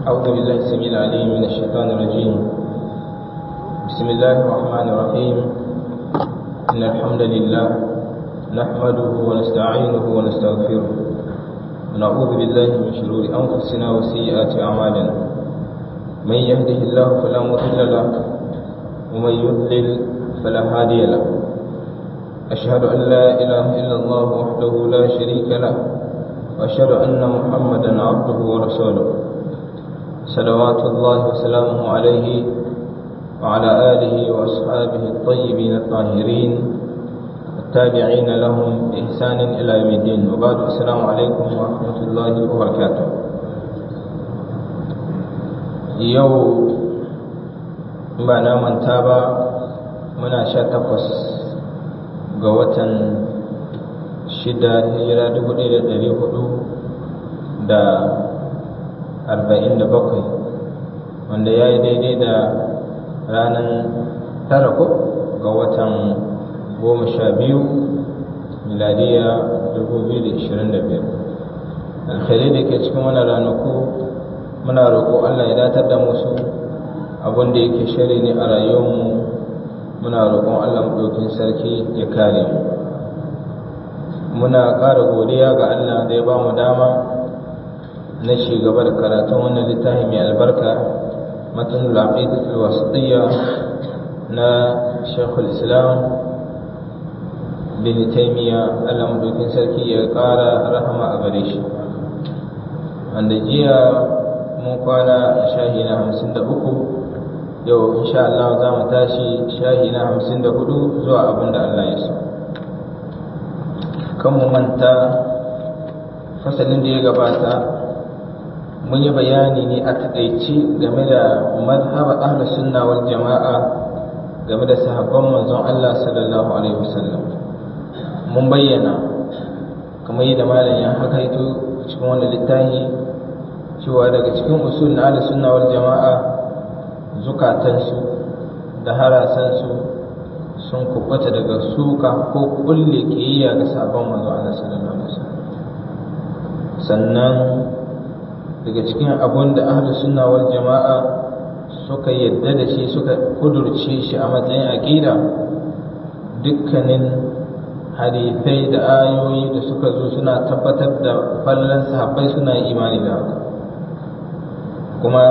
أعوذ بالله السميع العليم من الشيطان الرجيم بسم الله الرحمن الرحيم إن الحمد لله نحمده ونستعينه ونستغفره ونعوذ بالله من شرور أنفسنا وسيئات أعمالنا من يهده الله فلا مضل له ومن يضلل فلا هادي له أشهد أن لا إله إلا الله وحده لا شريك له وأشهد أن محمدا عبده ورسوله صلوات الله وسلامه عليه وعلى آله وأصحابه الطيبين الطاهرين التابعين لهم بإحسان إلى يوم الدين وبعد السلام عليكم ورحمة الله وبركاته يوم ba na manta ba muna sha takwas ga watan shida hijira dubu ɗaya da ɗari hudu da arba'in da bakwai wanda ya yi daidai da ranar tara ko ga watan goma sha biyu miladiya dubu biyu da ishirin da biyar alkhairai da ke cikin wani ranaku muna roƙo allah ya datar da musu abin da yake shari ne a rayuwarmu muna roƙon allah maɗaukin sarki ya kare mu muna ƙara godiya ga Allah da ya ba mu dama na ci gaba da karatun wannan littafi mai albarka matan al-aqidatul wasitiyya na Sheikhul Islam bin Taymiya Allah madaukin sarki ya ƙara rahama a gare shi wanda jiya mun kwana shahi na hamsin da uku yau insha Allah za mu tashi shahi na hamsin da hudu zuwa abin da Allah ya so kan mu manta fasalin da ya gabata mun yi bayani ne a taƙaice game da mazhaba ahlus sunna wal jama'a game da sahabban manzon Allah sallallahu alaihi wasallam mun bayyana kamar yadda malam ya hakaito cikin wannan littafi cewa daga cikin usul na ahlus sunna wal jama'a zukatansu da harasansu sun kubuta daga suka ko kulle kiyayya ga sabon manzo Allah sallallahu alaihi wasallam sannan daga cikin abun da ahli sunna wal jama'a suka yadda da shi suka kudurce shi a matsayin aqida dukkanin hadithai da ayoyi da suka zo suna tabbatar da fallan sahabbai suna imani da haka kuma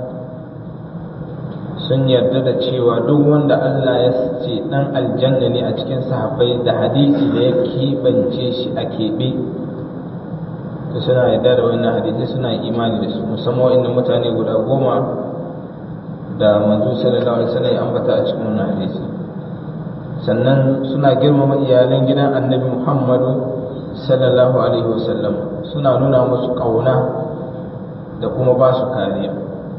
sun yarda da cewa duk wanda Allah ya ce dan aljanna ne a cikin sahabbai da hadisi da ya keɓance shi a keɓe to suna yarda da wannan hadisi suna imani da su musamman wa'annan mutane guda goma da manzo sallallahu alaihi wasallam ya ambata a cikin wannan hadisi sannan suna girmama iyalan gidan annabi Muhammadu sallallahu alaihi wasallam suna nuna musu kauna da kuma ba su kariya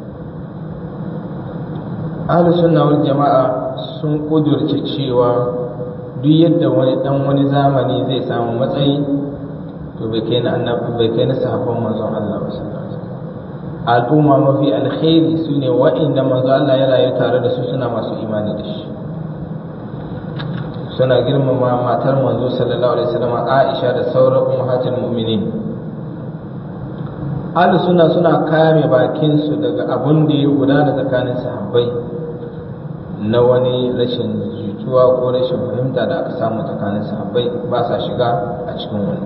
ahlus sunna wal jama'a sun kudurce cewa duk yadda wani dan wani zamani zai samu matsayi to bai kai na annabi bai kai na sahabban manzon Allah sallallahu alaihi wasallam al'umma mafi alkhairi sune wa'inda manzon Allah ya rayu tare da su suna masu imani da shi suna girmama matar manzo sallallahu alaihi wasallam Aisha da sauran ummahatul mu'minin ahlus sunna suna kame bakin su daga abun da ya gudana tsakanin sahabbai na wani rashin jituwa ko rashin fahimta da aka samu tsakanin sahabbai ba sa shiga a cikin wani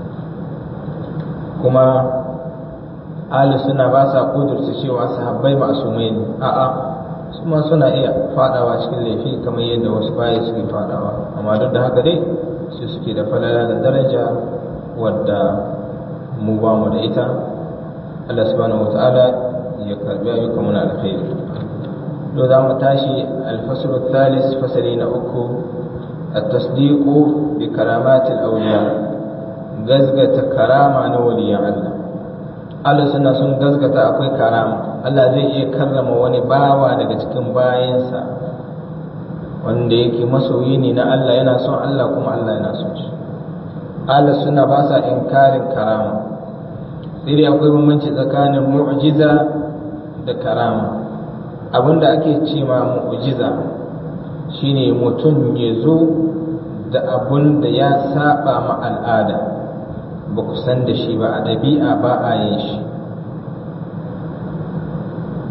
kuma ahli suna ba sa kudurta cewa sahabbai masumai ne a'a su ma suna iya fadawa cikin laifi kamar yadda wasu baya suke fadawa amma duk da haka dai su suke da falala da daraja wadda mu ba mu da ita Allah subhanahu wa ta'ala ya karbi ayyukan mu na alkhairi to za mu tashi alfaslu thalis fasali na uku at-tasdiqu bi karamati al-awliya gazgata karama na waliyan Allah Allah suna sun gazgata akwai karama Allah zai iya karrama wani bawa daga cikin bayansa wanda yake masoyi ne na Allah yana son Allah kuma Allah yana son shi Allah suna ba sa inkarin karama sai dai akwai bambanci tsakanin mu'jiza da karama abinda ake ce ma mu'jiza shine mutum ya zo da abun da ya saba ma al'ada ba ku san da shi ba a ɗabi'a ba a yin shi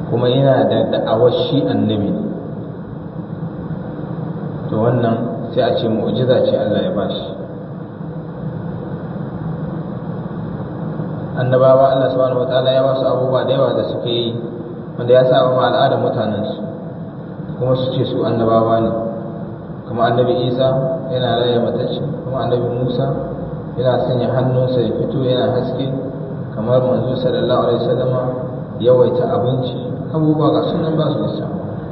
kuma yana da da'awar shi annabi ne to wannan sai a ce mu'jiza ce Allah ya bashi annabawa Allah subhanahu wataala ya basu abubuwa da yawa da suke yi wanda ya sa ma al'adar mutanensu kuma su ce su annabawa ne kuma annabi isa yana raya matacce kuma annabi musa yana sanya hannunsa ya fito yana haske kamar manzo sallallahu alaihi wasallama yawaita abinci abubuwa ga sunan ba su isa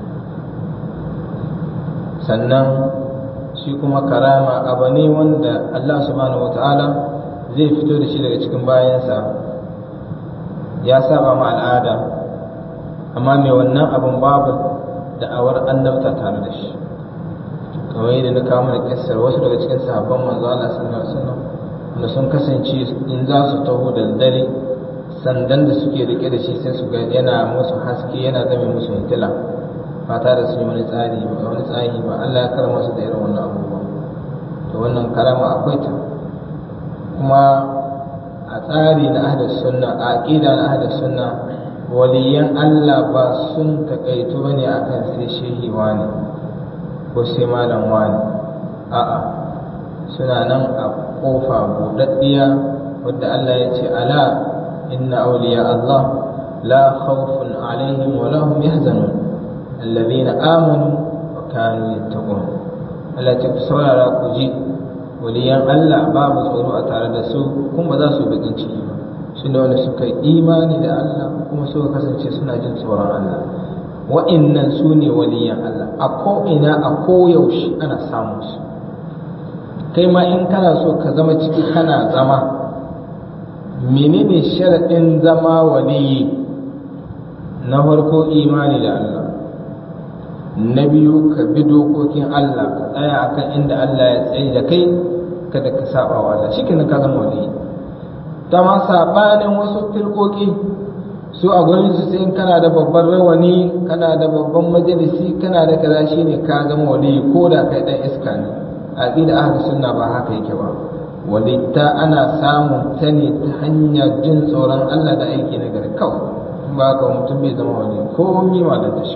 sannan shi kuma karama abu ne wanda Allah subhanahu wataala zai fito da shi daga cikin bayansa ya saba ma al'ada amma mai wannan abin babu da'awar annabta tare da shi kamar yadda na kawo mana kissar wasu daga cikin sahabban manzo Allah sallallahu alaihi wasallam da sun kasance in za su taho da dare sandan da suke rike da shi sai su ga yana musu haske yana zame musu hitila ba tare da su yi wani tsari ba wani tsari ba Allah ya karama su da irin wannan abubuwa to wannan karama akwai ta kuma a tsari na ahlus sunna a aqida na ahlus sunna waliyan Allah ba sun takaitu bane akan sai shehi wani ko sai malam wani a'a suna nan a kofa buɗaɗɗiya wadda Allah ya ce ala inna awliya Allah la khawfun alaihim wa lahum yahzanun alladhina amanu wa kanu yattaqun Allah ta saurara ku ji waliyan Allah babu tsoro a tare da su kuma ba za su bakin ciki ba su ne wanda suka yi imani da Allah kuma suka kasance suna jin tsoron Allah wa'innan su ne waliyan Allah a ko'ina a koyaushe ana samun su kai ma in kana so ka zama ciki kana zama menene sharaɗin zama waliyi na farko imani da Allah na biyu ka bi dokokin Allah ka tsaya akan inda Allah ya tsaye da kai kada ka saba wa Allah shi ka zama waliyi ta ma sabanin wasu firkoki su a gurin su sai kana da babban rawani kana da babban majalisi kana da kaza shine ka zama waliyi ko da kai dan iska ne aqida ahlus sunna ba haka yake ba walitta ana samun ta ne ta hanyar jin tsoron Allah da aiki na gari kawai ba ka mutum bai zama wani ko mi ma da shi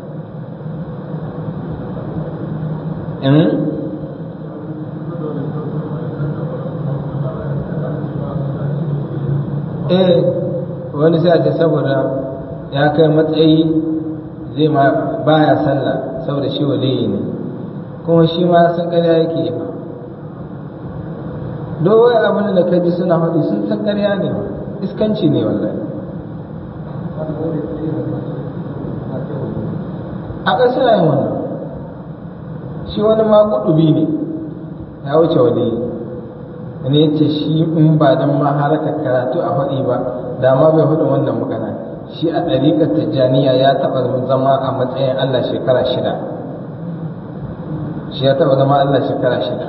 in eh wani sai ce saboda ya kai matsayi zai ma baya sallah saboda shi waliyi ne kuma shi ma san ƙarya yake yi dowai abin da ka ji suna faɗi sun san ƙarya ne iskanci ne wallahi a ƙasa yin wannan shi wani ma kuɗubi ne ya wuce wani wani ya ce shi in ba don ma haraka karatu a faɗi ba da ma bai faɗi wannan magana shi a ɗariƙar tijjaniya ya taɓa zama a matsayin allah shekara shida shi ya taɓa zama allah shekara shida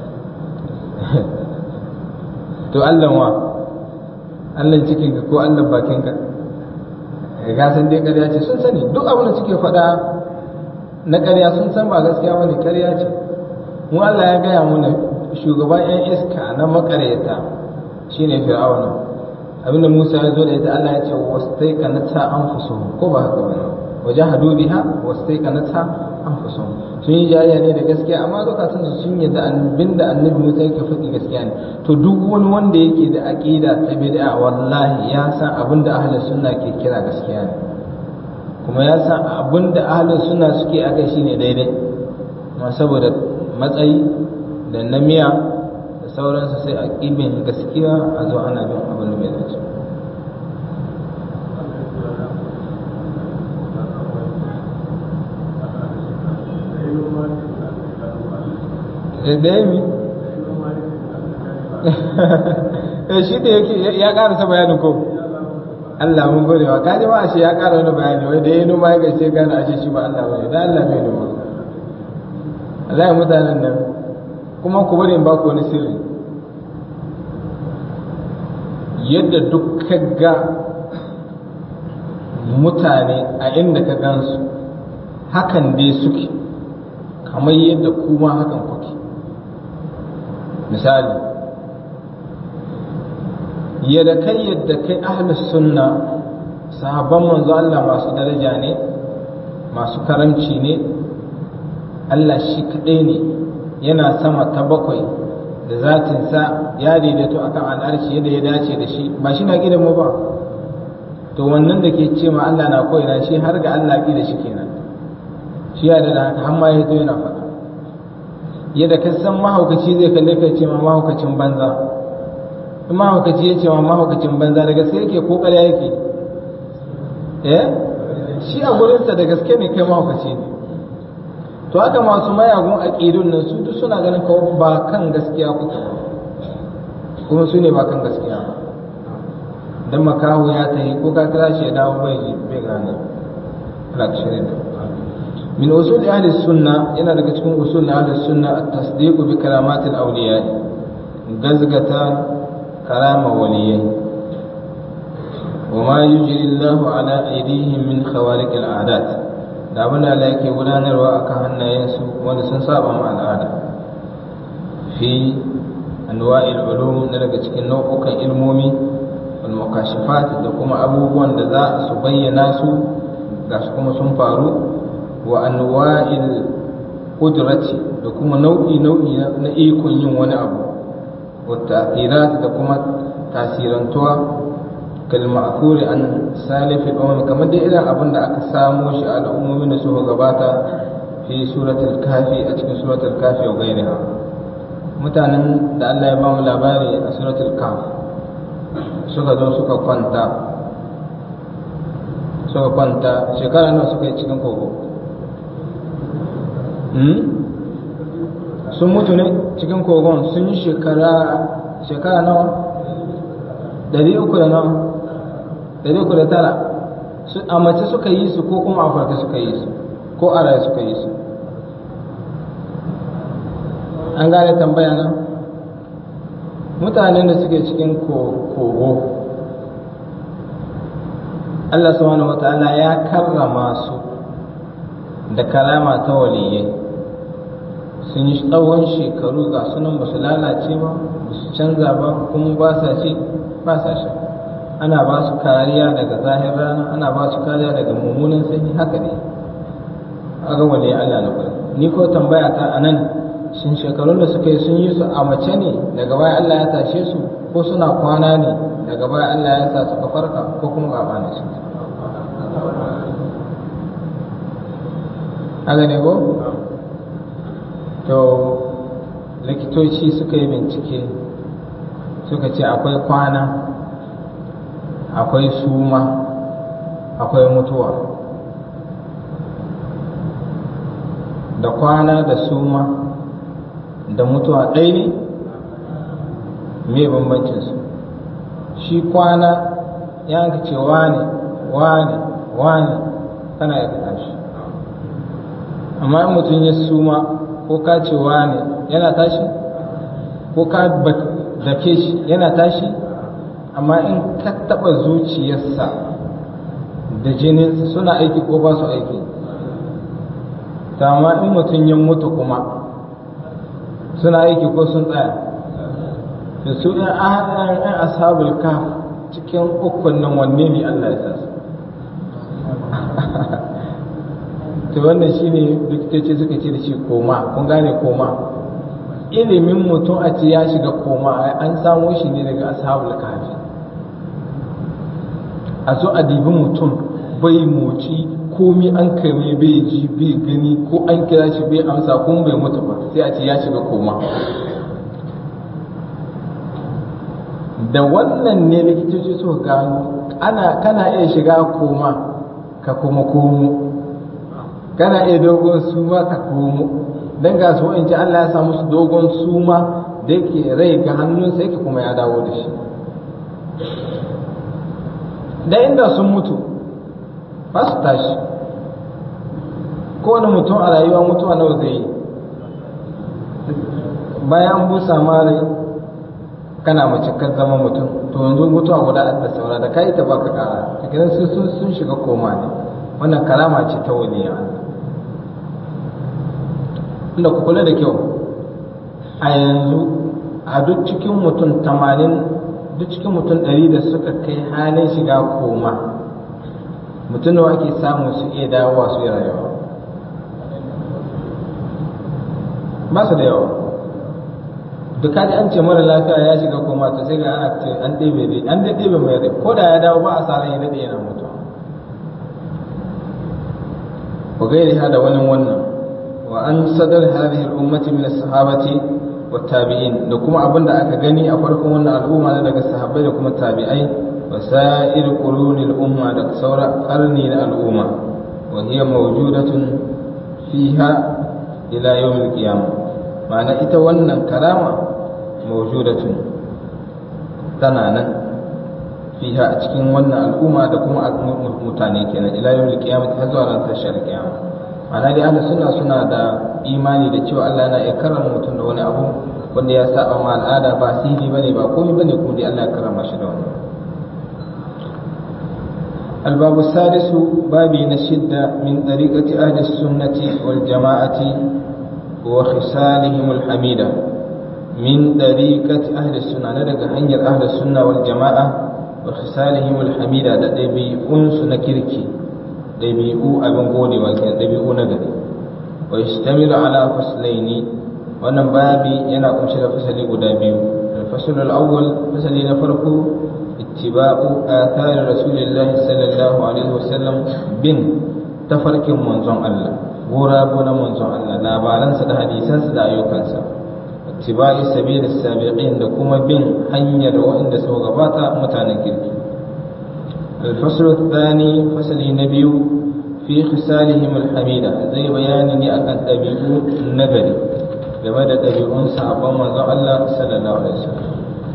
to Allah wa Allah cikin ka ko Allah bakin ka ga san dai ƙarya ce sun sani duk abin da suke faɗa na ƙarya sun san ba gaskiya bane ƙarya ce mu Allah ya gaya mana shugaban ƴan iska na makaryata shine fir'auna abinda Musa ya zo da ita Allah ya ce wastaiqanata anfusuhum ko ba haka bane wajahadu biha wastaiqanata anfusuhum sun yi jayayya ne da gaskiya amma lokacin su sun yadda abinda annabi Musa yake faɗi gaskiya ne to duk wani wanda yake da aqida ta bid'a wallahi ya san abinda ahlus sunna ke kira gaskiya ne kuma ya san abinda ahlus sunna suke akai shine daidai amma saboda matsayi da namiya da sauransu sai a ƙibin gaskiya a zo ana bin abin da bai dace da ya mi shi da yake ya karasa bayanin ko Allah mun gode wa kaji ma ashe ya kara wani bayani wai da ya noma ya gaishe gane ashe shi ba Allah bane da Allah bai noma Allah ya mutanen nan kuma ku bari in ba ku wani sirri yadda duk ga mutane a inda ka gansu hakan dai suke kamar yadda kuma hakan kuke misali yadda kai yadda kai ahlus sunna sahabban manzo Allah masu daraja ne masu karamci ne Allah shi kaɗai ne yana sama ta bakwai da zatinsa ya daidaito akan al'arshi yadda ya dace da shi ba shi na gidan mu ba to wannan da ke ce ma Allah na koyina shi har ga Allah da shi kenan shi ya da haka har ma ya zo yana faɗa yadda ka san mahaukaci zai kalle ka ce ma mahaukacin banza in mahaukaci ya ce ma mahaukacin banza da gaske yake ko ƙarya yake eh shi a gurinsa da gaske ne kai mahaukaci ne to haka masu mayagun aƙidun nan su duk suna ganin kawo ba kan gaskiya kuke ba kuma su ne ba kan gaskiya ba dan makaho ya tafi ko ka kira shi ya dawo bai bai gane Allah ka shirya da min usul ahli sunna yana daga cikin usul ahli sunna at-tasdiq bi karamat al-awliya gazgata karama waliyai وما يجري الله على أيديهم من خوارق العادات da abin da Allah yake gudanarwa a kan hannayensu wanda sun saba ma al'ada fi anwa'il ulum na daga cikin nau'ukan ilmomi wal mukashifat da kuma abubuwan da za su bayyana su ga su kuma sun faru wa anwa'il qudrati da kuma nau'i nau'i na ikon yin wani abu wa ta'thirat da kuma tasirantuwa kalma'thuri an salifi umam kamar dai irin abin da aka samo shi a al'ummomin da suka gabata fi suratul kafi a cikin suratul kafi wa gairiha mutanen da Allah ya ba mu labari a suratul kaf suka zo suka kwanta suka kwanta shekara nawa suka yi cikin kogo sun mutu ne cikin kogon sun yi shekara shekara nawa ɗari uku da nawa ɗari uku da tara a mace suka yi su ko kuma a farka suka yi su ko a raye suka yi su an gane tambaya na mutanen da suke cikin kogo Allah subhanahu wa ta'ala ya karrama su da kalama ta waliyai sun yi tsawon shekaru ga sunan ba su lalace ba ba su canza ba kuma ba sa ci ba sa sha ana ba su kariya daga zahir rana ana ba su kariya daga mummunan sanyi haka ne aga wale Allah na kwari ni ko tambaya ta anan shin shekarun da suka yi sun yi su a mace ne daga baya Allah ya tashe su ko suna kwana ne daga baya Allah ya sa suka farka ko kuma gaba ne su haka ne ko to likitoci suka yi bincike suka ce akwai kwana akwai suma akwai mutuwa da kwana da suma da mutuwa ɗaya ne me bambancinsu shi kwana ya ka ce wane wane wane kana ya tashi amma in mutum ya suma ko ka ce wane yana tashi ko ka dake shi yana tashi amma in ka taɓa zuciyarsa da jininsa suna aiki ko ba su aiki ta amma in mutum ya mutu kuma suna aiki ko sun tsaya da su ɗan an ashabul ka cikin ukun nan wanne ne Allah ya sa to wannan shine likitoci suka ce da shi koma kun gane koma ilimin mutum a ce ya shiga koma an samo shi ne daga ashabul kahfi a zo a dibi mutum bai moci komi an kame bai ji bai gani ko an kira shi bai amsa kuma bai mutu ba sai a ce ya shiga koma da wannan ne likitoci suka gano ana kana iya shiga koma ka kuma komo kana iya dogon suma ka komo dan ga su in ci Allah ya sa musu dogon suma da yake rai ga hannunsa yake kuma ya dawo da shi da inda sun mutu ba su tashi kowane mutum a rayuwa mutuwa nawa zai yi bayan busa mare kana mace kan zama mutum to yanzu mutuwa guda da saura da kai ta baka kara kiran su sun shiga koma ne wannan karama ce ta waliya inda ku kula da kyau a yanzu a duk cikin mutum tamanin duk cikin mutum ɗari da suka kai halin shiga koma mutum nawa ake samu su iya dawowa su yi rayuwa ba su da yawa duka da an ce mara lafiya ya shiga koma to sai ga ana ce an ɗebe dai an dai ɗebe mai rai ko da ya dawo ba a sa ran ya daɗe yana mutuwa wa gairi hada wani wannan wa an sadar hadhihi al-ummati min as-sahabati wa tabi'in da kuma abinda aka gani a farkon wannan al'umma na daga sahabbai da kuma tabi'ai wa sa'ir qurunil umma da saura karni na al'umma wa hiya mawjudatun fiha ila yawm al-qiyamah ma'ana ita wannan karama mawjudatun tana nan fiha a cikin wannan al'umma da kuma mutane kenan ila yawm al-qiyamah har zuwa ranar tashar kiyama ma'ana dai ahlus sunna suna da imani da cewa Allah yana iya karama mutum da wani abu wanda ya saba ma al'ada ba sihiri bane ba komai bane kuma dai Allah ya karama shi da wani الباب السادس بابي نشد من طريقة أهل السنة والجماعة وخصالهم الحميدة من طريقة أهل السنة ندق هنجر أهل السنة والجماعة وخصالهم الحميدة da ɗabi'unsu na kirki ɗabi'u abin godewa ke ɗabi'u na gari wa yashtamilu ala faslaini wannan babi yana kunshe da fasali guda biyu al-fasl al-awwal fasali na farko ittiba'u athar rasulillah sallallahu alaihi wasallam bin tafarkin manzon Allah gurabu na manzon Allah labaransa da hadisansa da ayyukansa ittiba'i sabil sabiqin da kuma bin hanyar waɗanda suka gabata mutanen kirki الفصل الثاني فصل النبي في خصالهم الحميدة زي بيان أكن تبيعو النبري game da ɗabi'un sahabban manzon Allah sallallahu alaihi wasallam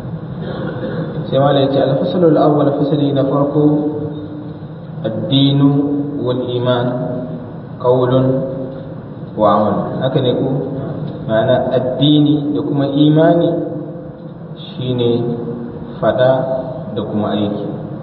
sai mala yace al-fasl al-awwal fasli na farko ad-dinu wal iman qawlun wa amal haka ne ko ma'ana addini da kuma imani shine fada da kuma aiki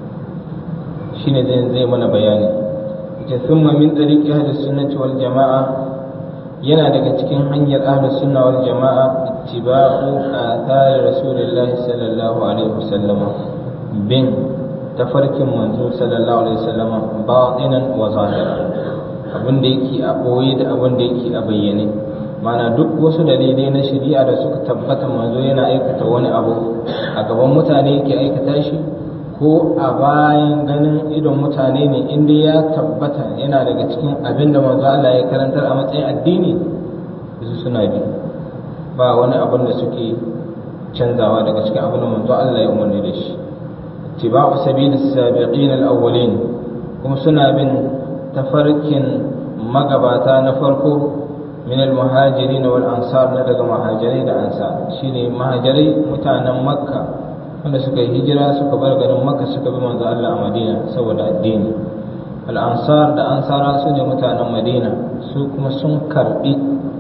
shine zai zai mana bayani ita thumma min tariqi ahli sunnati wal jamaa yana daga cikin hanyar ahli sunna wal jamaa ittiba'u athari rasulillahi sallallahu alaihi wasallam bin tafarkin manzo sallallahu alaihi wasallam batinan wa zahiran abin da yake a boye da abin da yake a bayyane mana duk wasu dalilai na shari'a da suka tabbata manzo yana aikata wani abu a gaban mutane yake aikata shi ko a bayan ganin idon mutane ne inda ya tabbata yana daga cikin abin da manzo Allah ya karantar a matsayin addini su suna bi ba wani abin da suke canzawa daga cikin abin da manzo Allah ya umarni da shi tibau sabilis sabiqin al-awwalin kuma suna bin tafarkin magabata na farko min al-muhajirin wal ansar na daga muhajirai da ansar shine muhajirai mutanen makka wanda suka yi hijira suka bar garin maka suka bi manzo Allah a madina saboda addini al'ansar da ansara su ne mutanen madina su kuma sun karbi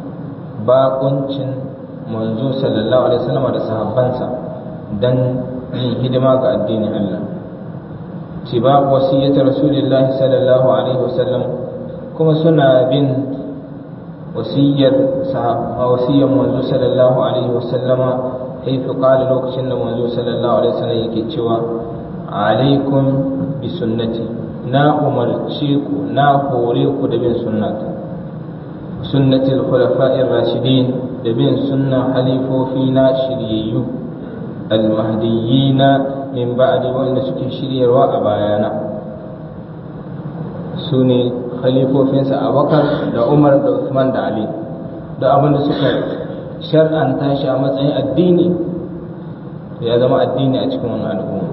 bakuncin manzo sallallahu alaihi wasallam da sahabbansa dan yin hidima ga addinin Allah ci ba wasiyyar rasulullahi sallallahu alaihi wasallam kuma suna bin wasiyyar wasiyyar manzo sallallahu alaihi wasallama haifu ƙala lokacin da manzo sallallahu alaihi wasallam yake cewa alaikum bi sunnati na umarce ku na hore ku da bin sunnata sunnati al-khulafa'ir rashidin da bin sunnan halifofi na shiryayyu al-mahdiyyina min ba'di wanda suke shiryarwa a bayana su ne khalifofinsa Abubakar da Umar da Uthman da Ali da abin da suka shar'anta shi a matsayin addini ya zama addini a cikin wani al'umma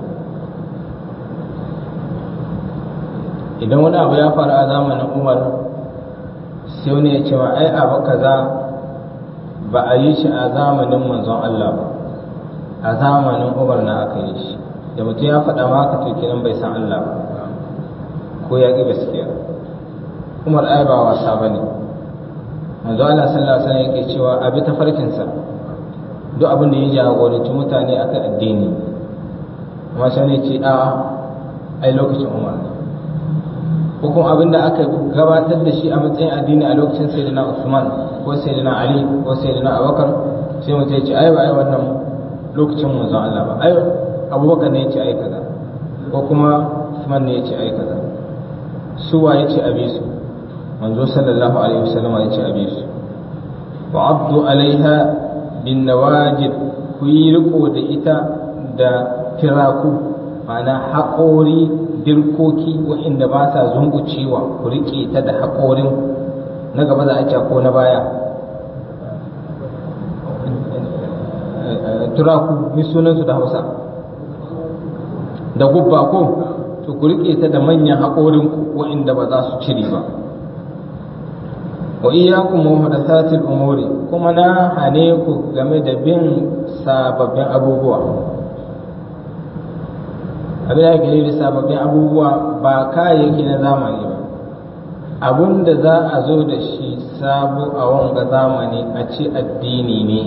idan wani abu ya faru a zamanin umar sai wani ya ce ma ai abu kaza ba a yi shi a zamanin manzon Allah ba a zamanin umar na aka yi shi da mutum ya faɗa ma haka to kenan bai san Allah ba ko ya ƙi gaskiya umar ai ba wasa ba ne manzo Allah sallallahu alaihi wasallam yake cewa abi tafarkinsa duk abin da ya jagoranci mutane akan addini amma sai ne ce a'a ai lokacin Umar ne ko kuma abin da aka gabatar da shi a matsayin addini a lokacin sayyidina Usman ko sayyidina Ali ko sayyidina Abubakar sai mutum ya ce ai ba ai wannan lokacin manzo Allah ba ai Abubakar ne ya ce ai kaza ko kuma Usman ne ya ce ai kaza suwa ya ce abi su manzo sallallahu alaihi wasallam ya ce abi su wa abdu alaiha bin nawajid ku yi riko da ita da firaku ma'ana haƙori dirkoki waɗanda ba sa zungucewa ku riƙe ta da haƙorin na gaba za a ce ko na baya turaku ni sunansu da hausa da gubba ko to ku riƙe ta da manyan haƙorin waɗanda ba za su cire ba wa iyyakum muhdathatil umuri kuma na hane ku game da bin sababbin abubuwa abin da ke da sababbin abubuwa ba kayayyaki na zamani ba abun da za a zo da shi sabo a wanga zamani a ce addini ne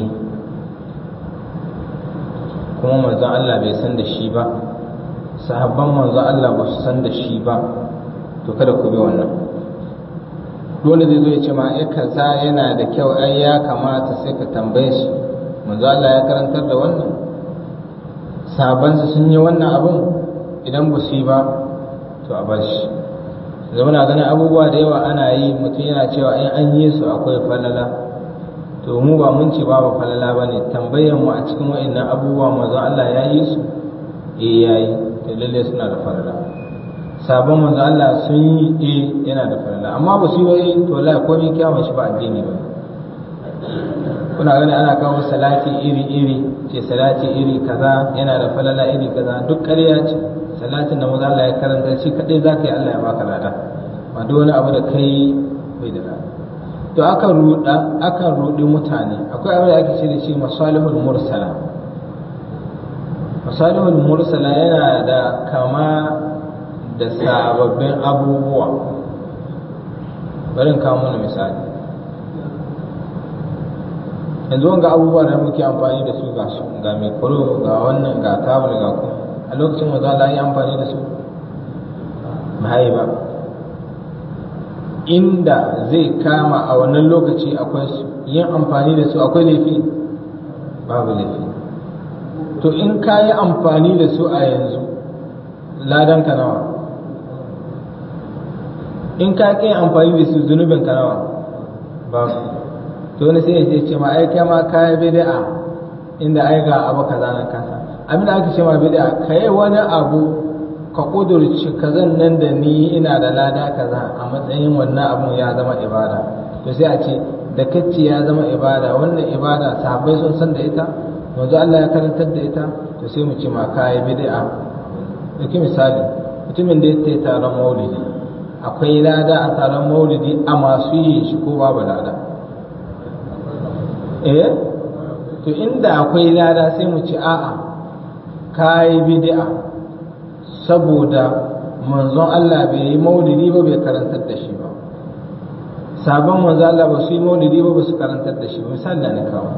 kuma manzon Allah bai san da shi ba sahabban manzon Allah ba su san da shi ba to kada ku bi wannan dole zai zo ya ce ma ya kaza yana da kyau ai ya kamata sai ka tambaye shi manzo Allah ya karantar da wannan sabansa sun yi wannan abun idan ba su yi ba to a bar shi zama na ganin abubuwa da yawa ana yi mutum yana cewa in an yi su akwai falala to mu ba mun ce babu falala ba ne tambayar mu a cikin wa'annan abubuwa manzo Allah ya yi su eh ya yi to lalle suna da falala sabon manzo Allah sun yi eh yana da falala amma ba su yi wai to la komai kyawun shi ba addini ba kuna gani ana kawo salati iri iri ce salati iri kaza yana da falala iri kaza duk ƙarya ce salatin da maza Allah ya karanta shi kadai za ka yi Allah ya baka lada ba duk wani abu da kai bai da lada to akan ruɗa akan ruɗi mutane akwai abin da ake ce da shi masalihul mursala masalihul mursala yana da kama da sababbin abubuwa bari in kawo mana misali yanzu wanga abubuwa da muke amfani da su ga su ga mikro ga wannan ga tabul ga kuma a lokacin maza Allah yi amfani da su mahai ba inda zai kama a wannan lokaci akwai su yin amfani da su akwai laifi babu laifi to in ka yi amfani da su a yanzu ladan ka nawa in ka ƙi amfani da su zunubin ka nawa babu to wani sai ya ce ma ai kai ma kai bid'a inda ai ga abu kaza nan kasa abin da ake ce ma bid'a kai wani abu ka kudurci kazan nan da ni ina da lada kaza a matsayin wannan abun ya zama ibada to sai a ce da kacce ya zama ibada wannan ibada sahabbai sun san da ita manzo Allah ya karantar da ita to sai mu ce ma kai bid'a dauki misali mutumin da ya taron maulidi akwai lada a taron maulidi a masu yi shi ko babu lada eh to inda akwai lada sai mu ci a'a kayi bid'a saboda manzon Allah bai yi maulidi ba bai karantar da shi ba sabon manzon Allah ba su yi maulidi ba ba su karantar da shi ba misali da na kawo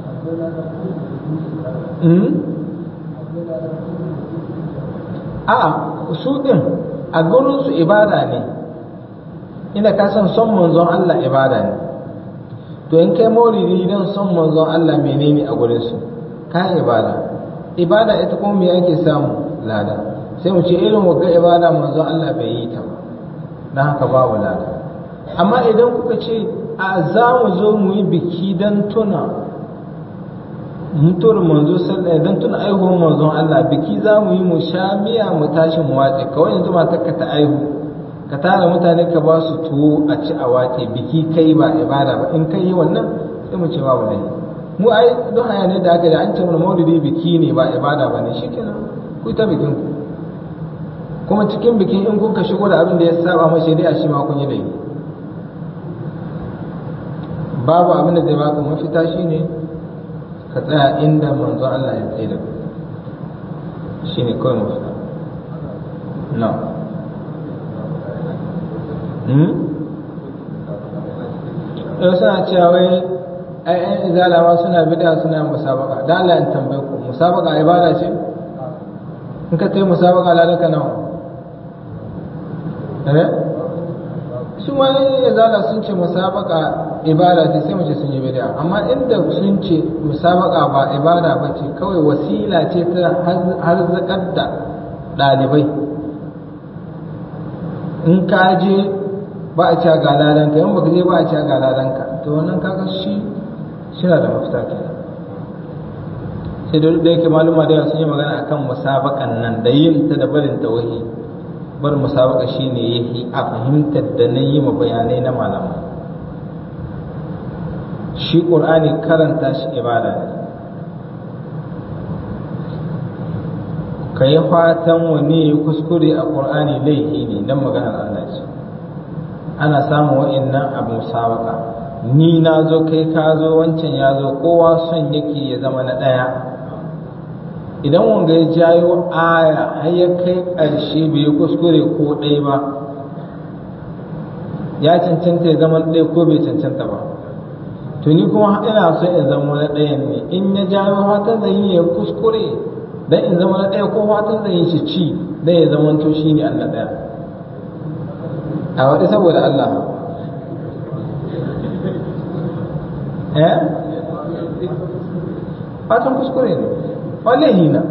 a'a su din a gurin su ibada ne ina ka san son manzon Allah ibada ne to in kai maulidi don son manzon Allah menene a gurin su ka ibada ibada ita kuma me yake samu lada sai mu ce irin wagga ibada manzon Allah bai yi ta ba dan haka babu lada amma idan kuka ce a za mu zo mu yi biki don tuna mutuwar manzo sallah don tuna aihuwar manzon Allah biki za mu yi mu sha miya mu tashi mu wace kawai yanzu matarka ta aihu ka tara mutane ka ba su tuwo a ci a wace biki kai ba ibada ba in kai yi wannan sai mu ce babu laifi mu ai don haya ne da aka da an ce mana maulidi biki ne ba ibada ba ne shikenan ku ta bikin ku kuma cikin bikin in kun ka shigo da abin da ya saba ma shari'a shi ma kun yi laifi babu abin da zai baka mafita shine ka tsaya inda manzo Allah ya tsaye da ku shine kawai mafita na'am yau suna cewa wai ai izala ma suna bid'a suna musabaka da Allah in tambaye ku musabaka ibada ce in ka tayi musabaka lalaka nawa eh su ma izala sun ce musabaka ibada ce sai mu ce sun yi bid'a amma inda sun ce musabaka ba ibada ba ce kawai wasila ce ta har zakar da ɗalibai in ka je ba a ca ga ladanka in baka je ba a ca ga ladanka to wannan kaga shi suna da mafita kenan sai da da yake maluma da sun yi magana akan musabakan nan da yin ta da barin tawahi bar musabaka shine yahi a fahimtar da na yi ma bayanai na malama shi qur'ani karanta shi ibada ne ka yi fatan wani kuskure a qur'ani laifi ne dan maganar Allah ce ana samun wa'annan abu musabaka ni na zo kai ka zo wancan ya zo kowa son yake ya zama na ɗaya idan wanga ya jayo aya har ya kai ƙarshe bai yi kuskure ko ɗaya ba ya cancanta ya zama ɗaya ko bai cancanta ba to ni kuma ina so in zama na ɗayan ne in ya jayo fatan zan yi ya kuskure dan in zama na ɗaya ko fatan zan yi shi ci dan ya zama to shi ne Allah ɗaya a waɗi saboda Allah eh fatan kuskure ne wallahi na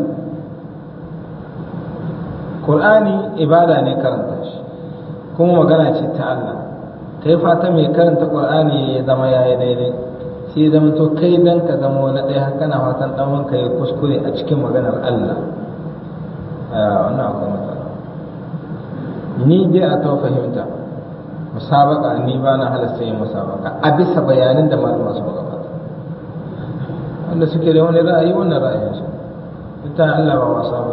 Qur'ani ibada ne karanta shi kuma magana ce ta Allah kai fata mai karanta Qur'ani ya zama yayi daidai sai zama to kai dan ka zama wani ɗaya haka na fatan dan wanka ya kuskure a cikin maganar Allah wannan akwai matsala ni dai a ta fahimta musabaka ni ba na halasta yin musabaka a bisa bayanin da malama su gabata wanda suke da wani ra'ayi wannan ra'ayinsu ita Allah ba wasa ba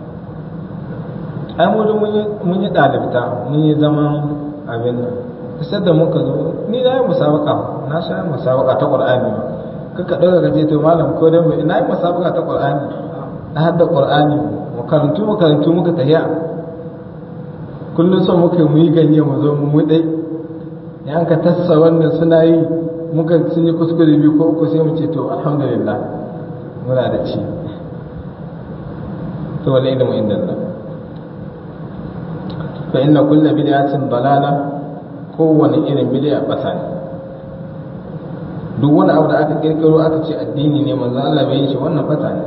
ai mu mun yi ɗalibta mun yi zaman abin nan kusa da muka zo ni na yi musabaka na sha yi musabaka ta ƙur'ani ba kaka ɗaga gaje to malam ko dan na yi musabaka ta ƙur'ani na hadda ƙur'ani makarantu makarantu muka tafiya kullum son muka mu yi ganye mu zo mu mu dai ya an ka tassa wannan suna yi muka sun yi kuskure biyu ko uku sai mu ce to alhamdulillah muna da ci to wal ilmu inda Allah fa inna kulla bid'atin dalala kowane irin bid'a bata ne duk wani abu da aka kirkiro aka ce addini ne manzo Allah bai yi shi wannan bata ne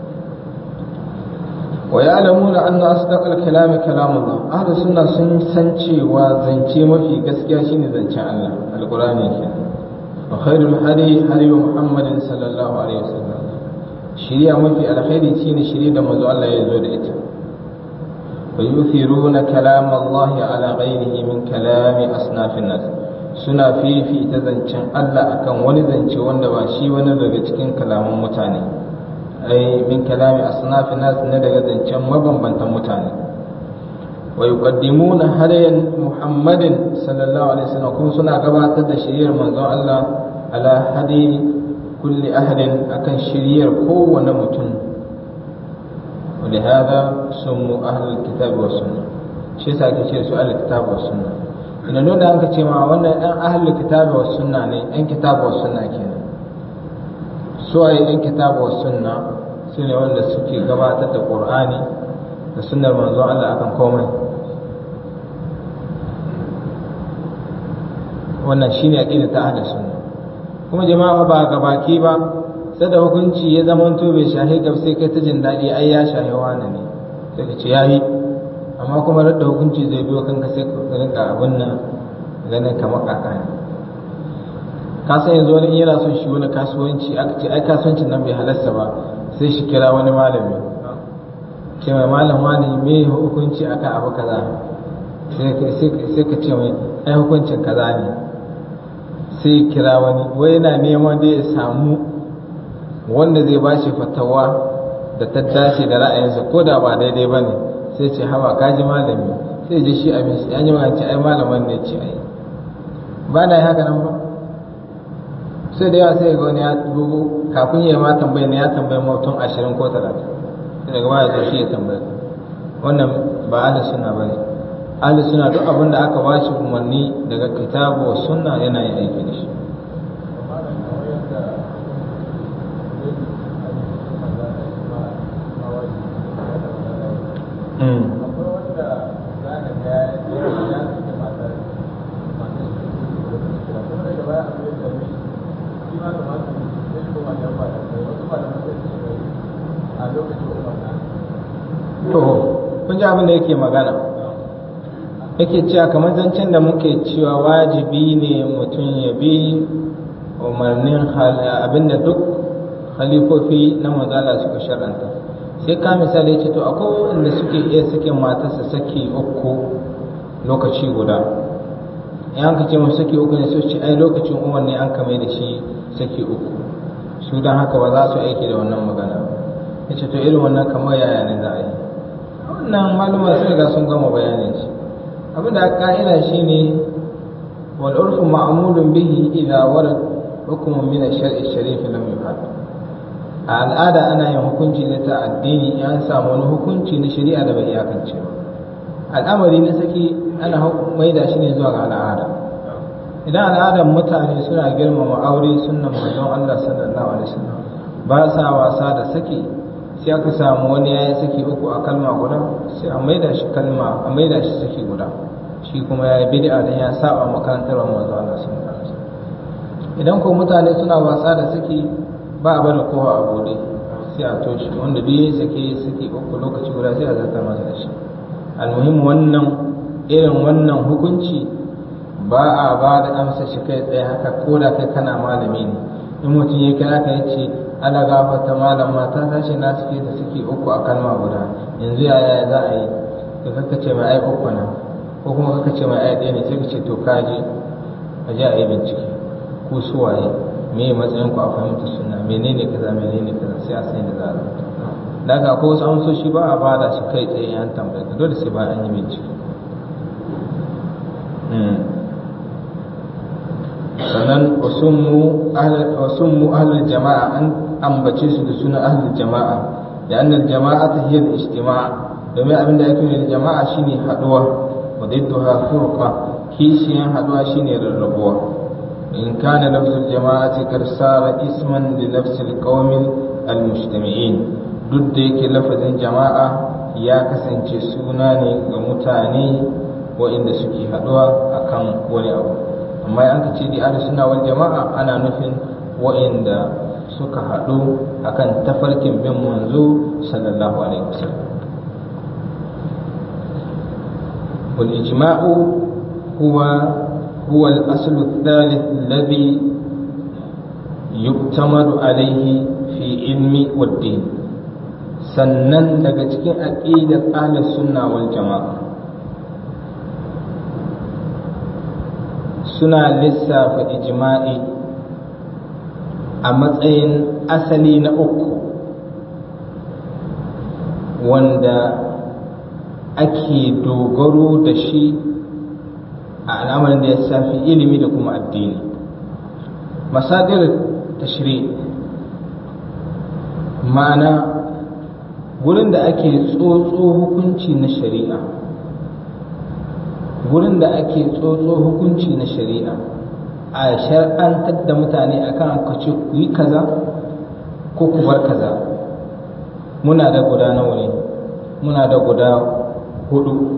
wa ya'lamuna anna asdaqal kalami kalamullah ahlus sunna sun san cewa zance mafi gaskiya shine zancen Allah alqur'ani kenan wa khairul hadi hadi muhammadin sallallahu alaihi wasallam shiriya mafi alkhairi shine shiriya da manzo Allah ya zo da ita wa yuthiruna kalam Allah ala ghairihi min kalami asnafin nas suna fifita zancen Allah akan wani zance wanda ba shi wani daga cikin kalaman mutane ai min kalami asnafin nas ne daga zancen mabambantan mutane wa yuqaddimuna hadayan muhammadin sallallahu alaihi wasallam kuma suna gabatar da shiriyar manzon Allah ala hadi kulli ahadin akan shiriyar kowane mutum ولهذا سموا أهل الكتاب والسنة shi yasa ake ce su ahlul kitab was sunna ina nuna an ka ce ma wannan ɗan ahlul kitab was sunna ne ɗan kitab was sunna kenan su ai ɗan kitab was sunna su ne wanda suke gabatar da qur'ani da sunnar manzon Allah akan komai wannan shine aqida ta ahlus sunna kuma jama'a ba ga baki ba sai da hukunci ya zama to bai shahi gab sai kai ta jin daɗi ai ya shahi wani ne sai ka ce yayi amma kuma da hukunci zai biyo kanka sai ka rinka abin nan ganin kamar kaka ne ka san yanzu wani yana son shi wani kasuwanci aka ce ai kasuwancin nan bai halasta ba sai shi kira wani malami ce mai malam wani me hukunci akan abu kaza sai ka ce mai ai hukuncin kaza ne sai kira wani wai yana neman da ya samu wanda zai ba shi fatawa da ta dace da ra'ayinsa ko da ba daidai ba ne sai ce hawa kaji malami sai ji shi abin shi an yi magana ce ai malaman ne ce ai ba na yi haka nan ba sai da yawa sai ga wani ya dubu kafin ya ma tambayi ne ya tambayi mutum ashirin ko talatin sai daga baya zo shi ya tambaya wannan ba ahli suna ba ne ahli suna duk abin da aka ba shi umarni daga kitabu wa sunna yana yin aiki da shi to kun ji abin da yake magana yake cewa kamar zancen da muke cewa wajibi ne mutum ya bi umarnin abinda duk halifofi na manzala suka shar'anta sai ka misali ce to akwai wanda suke iya sakin matarsa saki uku lokaci guda in an ce mu saki uku ne su ce ai lokacin umar ne an kame da shi saki uku su don haka ba za su aiki da wannan magana ya ce to irin wannan kamar yaya ne za a yi wannan maluma sun riga sun gama bayanin shi abin da ka'ida shi ne wal urfu ma'mulun bihi idza warad hukmun min ash-shar'i sharif lam yuhad a al'ada ana yin hukunci da ta addini in an samu wani hukunci na shari'a da bai iyakance ba al'amari na saki ana maida shi ne zuwa ga al'ada idan al'adar mutane suna girmama aure sunnan manzon Allah sallallahu alaihi wasallam ba sa wasa da saki sai aka samu wani ya yi saki uku a kalma guda sai a maida shi kalma a maida shi saki guda shi kuma ya yi bid'a dan ya saba makarantar manzo Allah sallallahu alaihi wasallam idan ko mutane suna wasa da saki ba a bada kowa a bude sai a toshe wanda biyu saki saki uku lokaci guda sai a zarta masa da shi almuhim wannan irin wannan hukunci ba a ba da amsa shi kai tsaye haka ko da kai kana malami ne in mutum ya kira ka yace ana gafarta malam mata ta ce na suke da suke uku a kalma guda yanzu yaya za a yi da kaka ce mai ai uku na ko kuma kaka ce mai ai ɗaya ne sai ka ce to ka je a je a yi bincike ko suwaye me ya matsayin ku a fahimta suna menene kaza menene kaza sai a sani da za a rubuta daga ko wasu amsoshi ba a bada shi kai tsaye an tambaye ka dole sai ba an yi bincike sannan wasummu ahlul jama'a an ambace su da suna ahlul jama'a da annal jama'a ta hiyar ijtima'a domin abin da ake da jama'a shine haduwa wa didduha furqa kishiyan haduwa shine rarrabuwa in kana lafzul jama'ati kar sara isman li nafsil qawmin almujtami'in duk da yake lafazin jama'a ya kasance suna ne ga mutane waɗanda suke haduwa akan wani abu amma an ka ce da ahli sunna wal jama'a ana nufin wa'inda suka haɗu akan tafarkin bin manzo sallallahu alaihi wasallam wal ijma'u huwa huwa al asl الثالث الذي يعتمد عليه في علم والدين sannan daga cikin aqidar ahli sunna wal jama'a suna lissafa ijma'i a matsayin asali na uku wanda ake dogaro da shi a al'amarin da ya safi ilimi da kuma addini masadir tashri ma'ana wurin da ake tsotso hukunci na shari'a wurin da ake tsotso hukunci na shari'a a shar'antar da mutane akan ka ce ku yi kaza ko ku bar kaza muna da guda nawa ne muna da guda hudu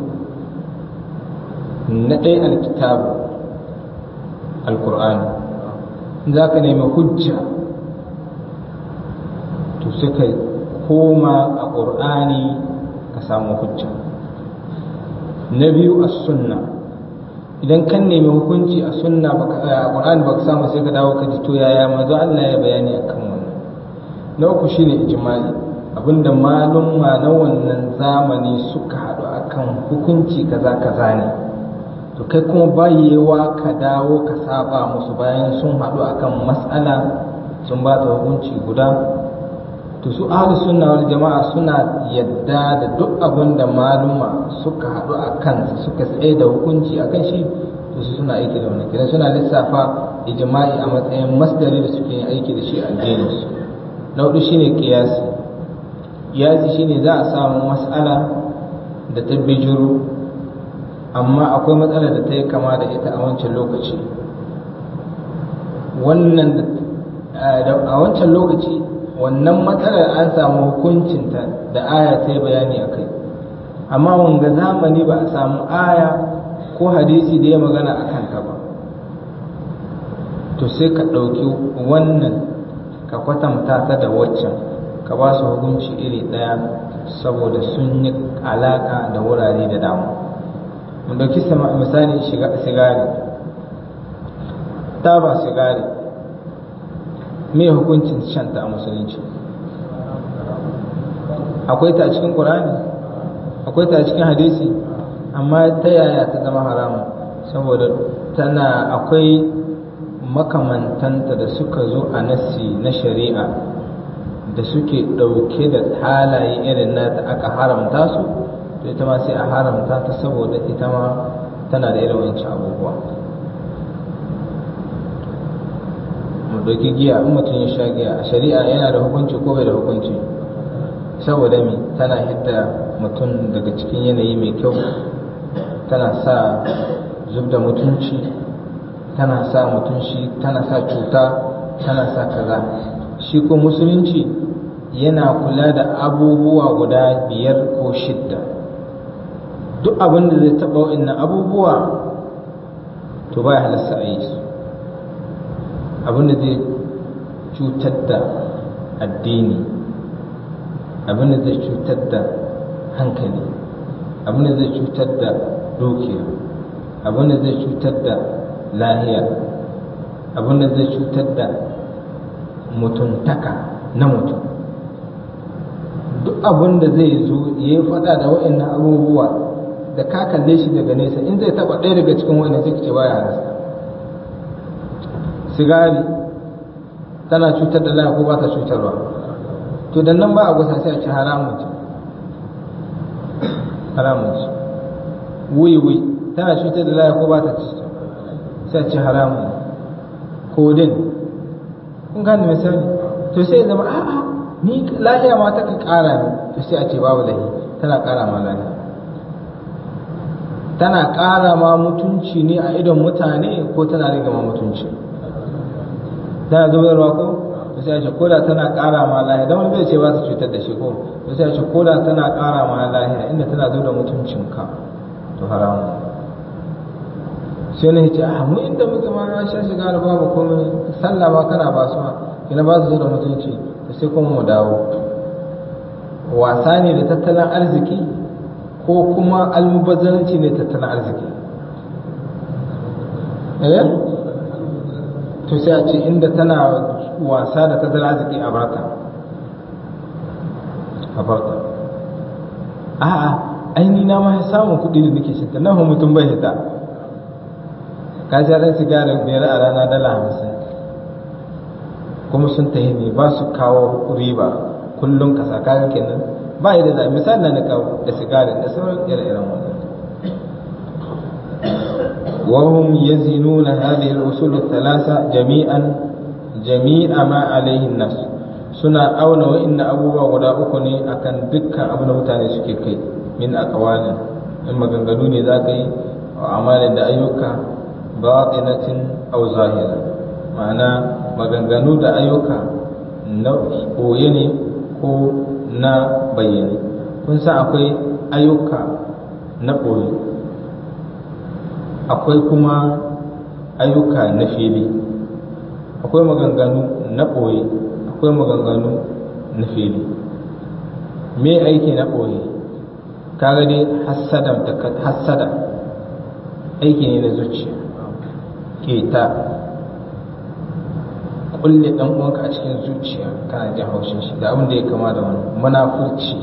na ɗaya alkitabu alkur'ani za ka nemi hujja to suka koma a ƙur'ani ka samu hujja na biyu a sunna idan kan nemi hukunci a sunna a ƙur'ani baka samu sai ka dawo ka ji to yaya manzo Allah ya bayani akan wannan na uku shine ijma'i abinda malumma na wannan zamani suka haɗu akan hukunci kaza kaza ne to kai kuma bayewa ka dawo ka saba musu bayan sun haɗu akan mas'ala sun ba ta hukunci guda to su ahlus sunna wal jama'a suna yadda da duk abin da maluma suka haɗu a kansa suka tsaye da hukunci akan shi to su suna aiki da wannan kidan suna lissafa ijma'i a matsayin masdari da suke yin aiki da shi a addinin su na hudu shine qiyasi qiyasi shine za a samu mas'ala da ta bijiro amma akwai matsala da ta yi kama da ita a wancan lokaci wannan a wancan lokaci wannan matsalar an samu hukuncinta da aya ta yi bayani a kai amma wanga zamani ba a samu aya ko hadisi da ya magana a kanta ba to sai ka ɗauki wannan ka kwatanta ta da waccan ka ba su hukunci iri ɗaya saboda sun yi alaƙa da wurare da dama mu dauki misali sigari taba sigari me hukuncin shanta a musulunci akwai ta a cikin ƙur'ani akwai ta a cikin hadisi amma ta yaya ta zama haramun saboda tana akwai makamantanta da suka zo a nassi na shari'a da suke ɗauke da halaye irin na da aka haramta su to ita ma sai a haramta ta saboda ita ma tana da irin wancan abubuwa mu ɗauki giya in mutum ya sha giya a shari'a yana da hukunci ko bai da hukunci saboda me tana hidda mutum daga cikin yanayi mai kyau tana sa zub da mutunci tana sa mutunci tana sa cuta tana sa kaza shi ko musulunci yana kula da abubuwa guda biyar ko shidda duk abin da zai taɓa wa'annan abubuwa to ba ya halasta a yi su abin da zai cutar da addini abin da zai cutar da hankali abin da zai cutar da dukiya abin da zai cutar da lahiya abin da zai cutar da mutuntaka na mutum duk abin da zai zo ya yi fada da wa'annan abubuwa da ka kalle shi daga nesa in zai taba ɗaya daga cikin wa'annan sai ce baya halasta sigari tana cutar da lahiya ko ba ta cutarwa to da nan ba a gusa sai a ci haramun ce haramun ce wiwi tana cutar da lahiya ko ba ta cutar sai a ci haramun kodin kun gane misali to sai ya zama a'a ni lahiya ma ta ka kara ne to sai a ce babu lahi tana kara ma lahiya tana kara ma mutunci ne a idon mutane ko tana rage ma mutunci tana zubarwa ko to sai a ce koda tana kara ma lahiya dan wani bai ce ba ta cutar da shi ko to sai a ce koda tana kara ma lahiya inda tana zo da mutuncinka to haramun sai na ce a mu inda muke ma na sha shiga da babu komai sallah ma kana ba su kina ba su zo da mutunci to sai kuma mu dawo wasa ne da tattalin arziki ko kuma almubazzaranci ne tattalin arziki eh to sai a ce inda tana wasa da tattalin arziki a barta a barta a'a aini na ma samun kuɗi da nake shi nan mutum bai hita ka sha ɗan sigarin biyar a rana dala hamsin kuma sun tahi ne ba su kawo riba kullum ka saka kenan ba yi da za misali na kawo da sigarin da sauran ire-iren wannan وهم يزنون هذه الأصول الثلاثة جميعا جميع ما عليه الناس سنا أونا وإن أبوه ولا أكوني أكن دكا أبنا متاني سكي من أقوال إما غنغنوني ذاكي وأعمال دا أيوكا batinatin aw zahira ma'ana maganganu da ayyuka na koye ne ko na bayyane kun san akwai ayyuka na koye akwai kuma ayyuka na fili akwai maganganu na koye akwai maganganu na fili me aiki na koye kaga dai hassada aiki ne na zuciya keta kulle dan uwanka a cikin zuciya kana jin haushin shi da abin da ya kama da wani munafurci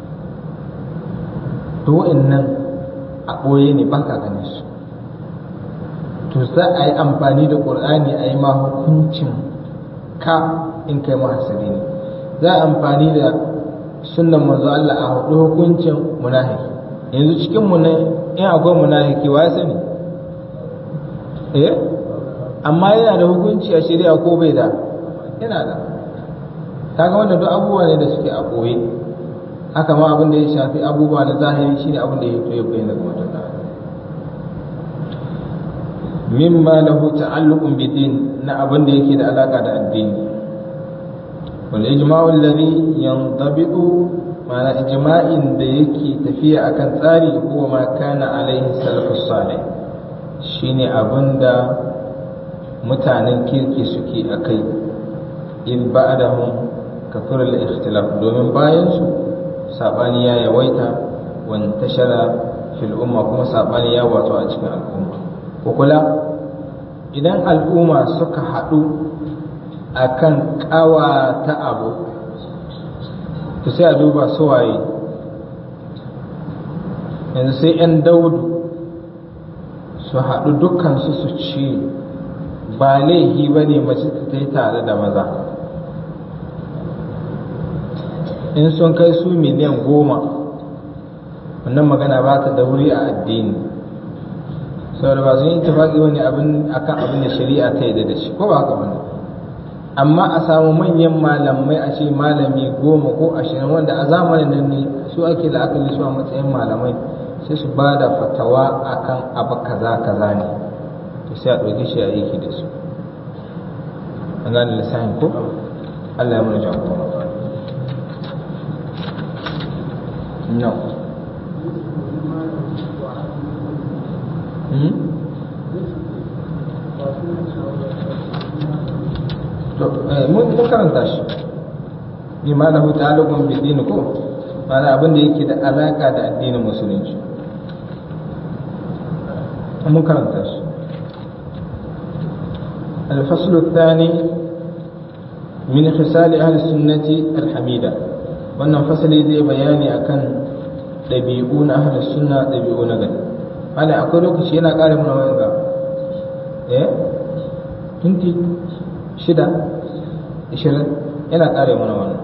to wa'annan a ɓoye ne ba ka gane su to za a yi amfani da ƙur'ani a yi ma hukuncin ka in kai mahasari ne za a amfani da sunnan manzo Allah a hudu hukuncin munafiki yanzu cikin mu ne in akwai munafiki wa ya sani eh amma yana da hukunci a shari'a ko bai da yana da kaga wannan duk abubuwa ne da suke a koye haka ma abin da ya shafi abubuwa na zahiri shine abin da ya to ya bayyana ga mutum da mimma lahu ta'alluqun bidin na abin da yake da alaka da addini wal ijma'u alladhi yantabiqu ma'ana ijma'in da yake tafiya akan tsari huwa ma kana alaihi salafus salih shine abinda mutanen kirki suke a kai in ba'dahum kafir al-ikhtilaf domin bayan su sabani ya yawaita wan tashara fil umma kuma sabani ya wato a cikin al'umma ko kula idan al'umma suka haɗu akan ƙawa ta abu to sai a duba su waye yanzu sai 'yan daudu su haɗu dukkansu su ce ba laihi ba ne mace ta yi tare da maza in sun kai su miliyan goma wannan magana ba ta da wuri a addini saboda ba sun yi tafaki wani abin akan abin da shari'a ta yi da shi ko ba haka bane amma a samu manyan malamai a ce malami goma ko ashirin wanda a zamanin nan ne su ake la'akari su a matsayin malamai sai su ba da fatawa akan abu kaza kaza ne to sai a ɗauki shi a aiki da su an gane lissafin ko Allah ya mana jagora no hmm? to mun karanta shi bi ma lahu ta'alluqun bi din ko mana abin da yake da alaka da addinin musulunci mun karanta shi الفصل الثاني من خصال أهل السنة الحميدة wannan fasali zai bayani akan ɗabi'u na ahlus sunna ɗabi'u na gani ana akwai lokaci yana ƙara mana wani ga eh minti shida ishirin yana ƙara mana wannan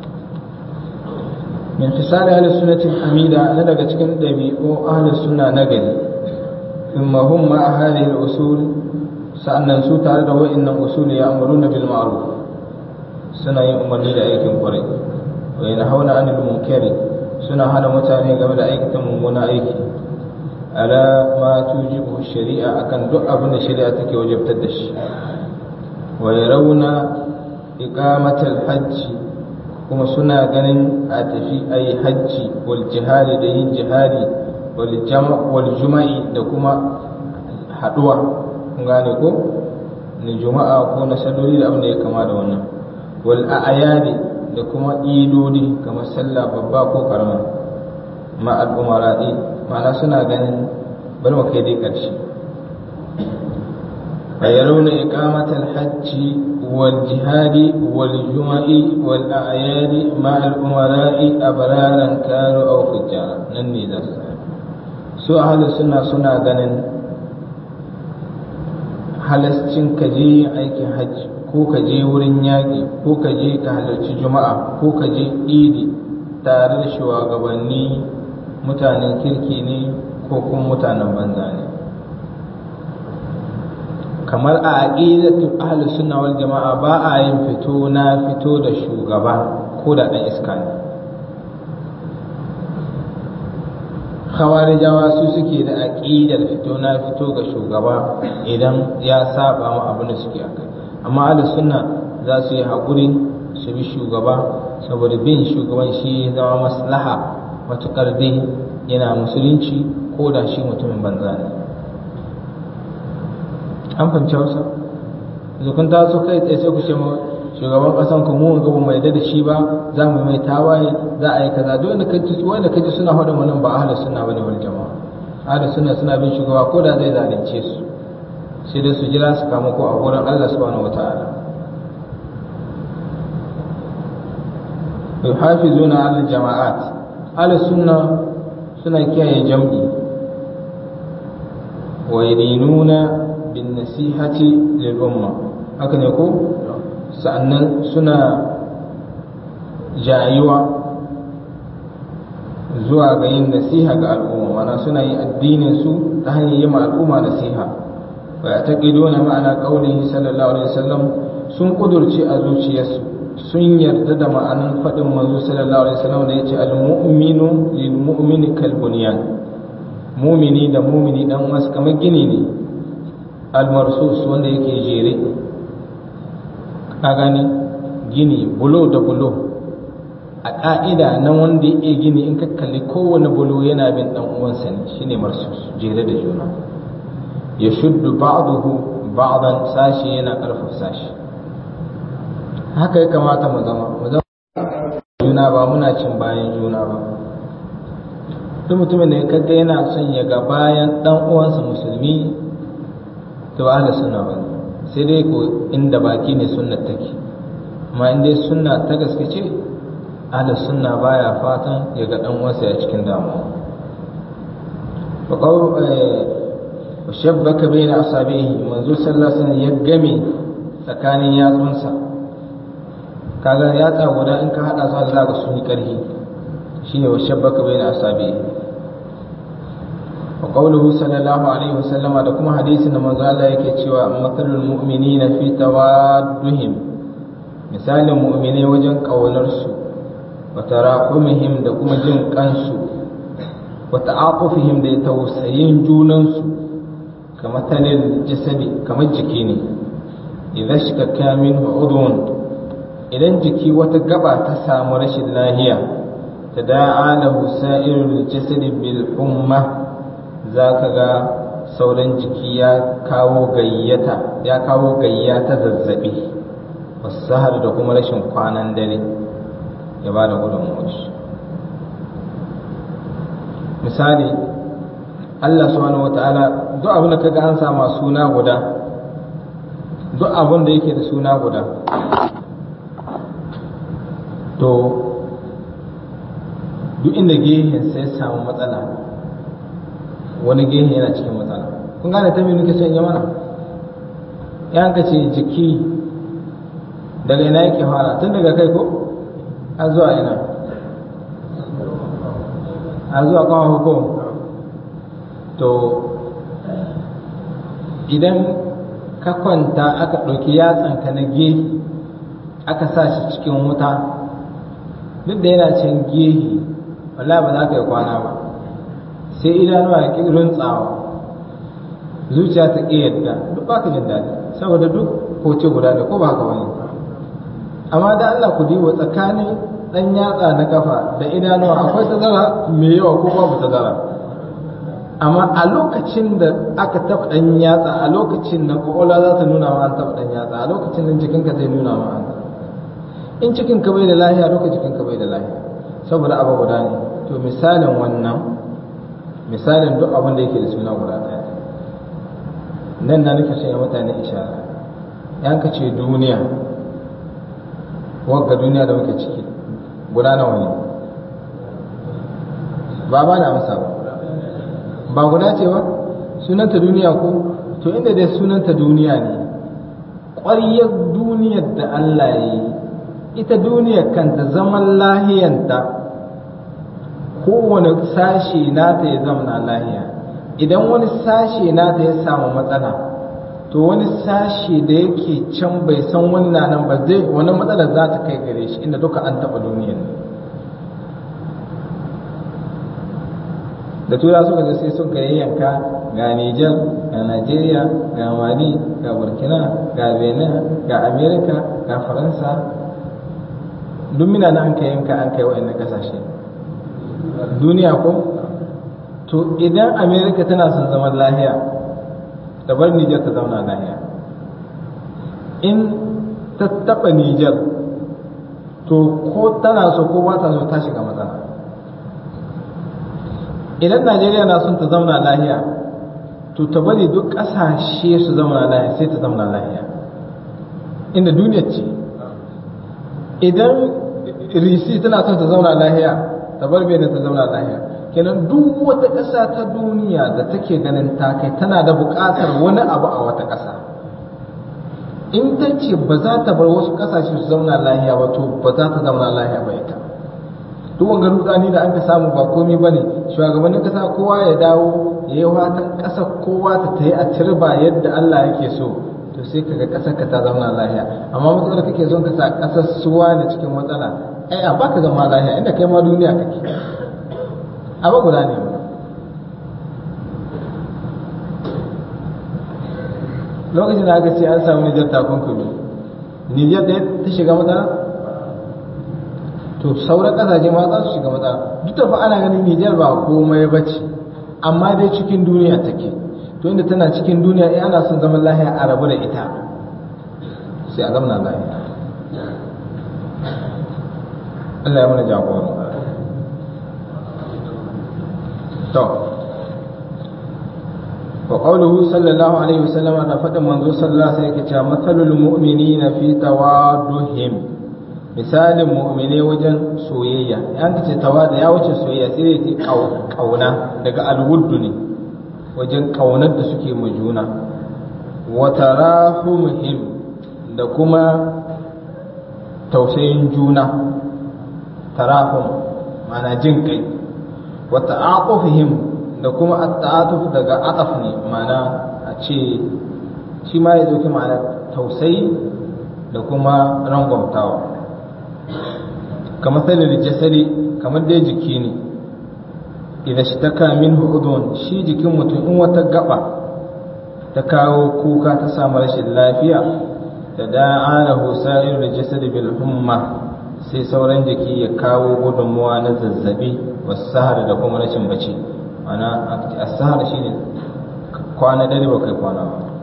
min fisali ahlus sunnati hamida na daga cikin ɗabi'u ahlus sunna na gari thumma hum ma hadhihi al-usul sa'annan su tare da wa'annan usul ya amuruna bil ma'ruf suna yin umarni da aikin kwarai wa yanhauna 'anil munkari suna hana mutane game da aikata mummuna aiki ala ma tujibu shari'a akan duk abin da shari'a take wajabtar da shi wa yarawna iqamatal hajji kuma suna ganin a tafi ayi hajji wal jihadi da yin jihadi wal jama' wal juma'i da kuma haduwa kun gane ko ni juma'a ko na salloli da abin da ya kama da wannan wal a'yadi da kuma idodi kamar sallah babba ko karama ma al'umara'i ma'ana suna ganin bari mu kai dai ƙarshe فيرون إقامة الحج والجهاد والجمع والأعياد مع الأمراء أبرارا كانوا أو فجارا نني ذا سو أهل السنة سنة غنن halascin ka je aikin hajji ko ka je wurin yaƙi ko ka je ka halarci juma'a ko ka je idi tare da shugabanni mutanen kirki ne ko kuma mutanen banza ne kamar a aqidatu ahlus sunna wal jama'a ba a yin fito na fito da shugaba ko da dan iska ne khawarijawa su suke da aqidar fito na fito ga shugaba idan ya saba mu abin da suke akai amma ahlus sunna za su yi hakuri su bi shugaba saboda bin shugaban shi zama maslaha matukar dai yana musulunci ko da shi mutumin banza ne an fahimci hausa yanzu kun taso kai tsaye sai ku ce ma shugaban kasan ku mu ga mai da shi ba za mu mai tawaye za a yi kaza duk wanda kaji wanda kaji suna hada mu nan ba ahli sunna bane wal jama'a ahli sunna suna bin shugaba ko da zai zalunce su sai dai su jira su kama ko a gurin Allah subhanahu wataala yuhafizuna ala jama'at ahli sunna suna kiyaye jam'i wa yadinuna bin nasihati lil umma haka ne ko sa'annan suna jayuwa zuwa ga yin nasiha ga al'umma mana suna yin addinin su ta hanyar yi ma al'umma nasiha wa ya taqiduna ma'ana qaulihi sallallahu alaihi wasallam sun kudurci a zuciyarsu sun yarda da ma'anan faɗin manzo sallallahu alaihi wasallam da yace al-mu'minu lil mu'mini kal bunyan mumini da mumini dan wasu kamar gini ne almarsus wanda yake jere ka gani gini bulo da bulo a ƙa'ida na wanda ya gini in ka kalli kowane bulo yana bin ɗan uwansa ne shine marsus jere da juna ya shuddu ba'dahu ba'dan sashi yana ƙarfafa sashi haka ya kamata mu zama mu zama juna ba muna cin bayan juna ba duk mutumin da ya kaga yana son ya ga bayan dan uwansa musulmi to ahli sunna ba sai dai ko inda baki ne sunnar take amma in dai sunna ta gaske ce ahli sunna baya fatan ya ga dan uwansa ya cikin damuwa fa qawl shabbaka bayna asabihi manzo sallallahu alaihi wasallam ya game tsakanin yatsunsa kaga yatsa guda in ka hada su za ka sun yi karfi shine wa shabbaka bayna asabihi wa qawluhu sallallahu alaihi wasallam da kuma hadisin da manzo Allah yake cewa matalul mu'minina fi tawadduhim misalin mu'mine wajen kaunar su wa tarahumihim da kuma jin kansu wa ta'aqufihim da tausayin junan su kamar talil jasadi kamar jiki ne idza shakka minhu udun idan jiki wata gaba ta samu rashin lahiya tada'a lahu sa'irul jasadi bil umma za ka ga sauran jiki ya kawo gayyata ya kawo gayya ta zazzabi wasahar da kuma rashin kwanan dare ya ba da gudunmuwa misali Allah subhanahu wata'ala duk abin da kaga an sama suna guda duk abin da yake da suna guda to duk inda gehen sai samu matsala wani gehe yana cikin matsala kun gane ta nuke son yi mana ya ka ce jiki daga ina yake fara tun daga kai ko a zuwa ina a zuwa kawo ko to idan ka kwanta aka ɗauki yatsanka na gehe aka sa shi cikin wuta duk da yana cin gehe wallahi ba za ka yi kwana ba sai idanuwa ya ƙi runtsawa zuciya ta ƙi yadda duk ba ka jin daɗi saboda duk hoce guda ne ko ba haka wani amma da Allah ku diba tsakanin ɗan yatsa na kafa da idanuwa akwai tazara mai yawa ko babu tazara amma a lokacin da aka taɓa ɗan yatsa a lokacin da ƙwaƙwalwa za ta nuna ma an taɓa ɗan yatsa a lokacin da jikinka zai nuna ma an in cikinka bai da lahiya lokacin jikinka bai da lahiya saboda abu guda ne to misalin wannan misalin duk abin da yake da suna guda ɗaya nan na nufin sanya mutane ishara yan ka ce duniya wagga duniya da muke ciki guda nawa ne ba ba da amsa ba ba guda ce ba sunanta duniya ko to inda dai sunanta duniya ne ƙwaryar duniyar da Allah ya yi ita duniyar kanta zaman lahiyanta kowane sashe nata ya zama lahiya idan wani sashe nata ya samu matsala to wani sashe da yake can bai san wannan nan ba zai wani matsala za ta kai gare shi inda duka an taɓa duniyar da tura suka ga sai suka yayyanka ga Nijar ga Najeriya ga Mali ga Burkina ga Benin ga Amerika ga Faransa duk mina na an kai yanka an kai wa'annan kasashe duniya ko to idan america tana son zaman lahiya da bar niger ta zauna lahiya in ta taba niger to ko tana so ko ba ta so ta shiga matsala idan najeriya na son ta zauna lahiya to ta bari duk ƙasashe su zauna lahiya sai ta zauna lahiya inda duniya ce idan risi tana son ta zauna lahiya ta bar bai da ta zauna lahiya kenan duk wata ƙasa ta duniya da take ganin ta kai tana da buƙatar wani abu a wata ƙasa in ta ce ba za ta bar wasu ƙasashe su zauna lahiya ba to ba za ta zauna lahiya ba ita duk wanga rudani da an ka samu ba komai ba ne shugabannin ƙasa kowa ya dawo ya yi watan ƙasa kowa ta ta yi a turba yadda Allah yake so to sai kaga ƙasar ka ta zauna lahiya amma matsalar kake son ka sa ƙasar suwa ne cikin matsala ai a baka zama lahiya inda kai ma duniya kake abu guda ne lokacin da aka ce an samu nijar takunkumi nijar da ta shiga matsala to sauran kasashe ma za su shiga matsala duk da fa ana ganin nijar ba komai ba ce amma dai cikin duniya take to inda tana cikin duniya in ana son zaman lahiya a rabu da ita sai a zamana lahiya Allah ya mana jagora to wa qawluhu sallallahu alaihi wasallam da fadin manzo sallallahu alaihi wasallam yake mathalul mu'minina fi tawadduhim misalin mu'mine wajen soyayya yan ce tawada ya wuce soyayya sai dai kauna daga alwuddu ne wajen kaunar da suke mu juna wa tarahumhim da kuma tausayin juna tarahum mana jin kai wa ta'atufihim da kuma at-ta'atuf daga ataf ne mana a ce shi ma ya dauki ma'ana tausayi da kuma rangwamtawa kamar sanin jasari kamar dai jiki ne idan shi ta kamin hudun shi jikin mutum in wata gaba ta kawo kuka ta samu rashin lafiya da da'alahu sa'ir da jasadi bil humma sai sauran jiki ya kawo gudunmuwa na zazzabi wasu sahara da kuma rashin bacci mana as-sahara shine kwana dare ba kai kwana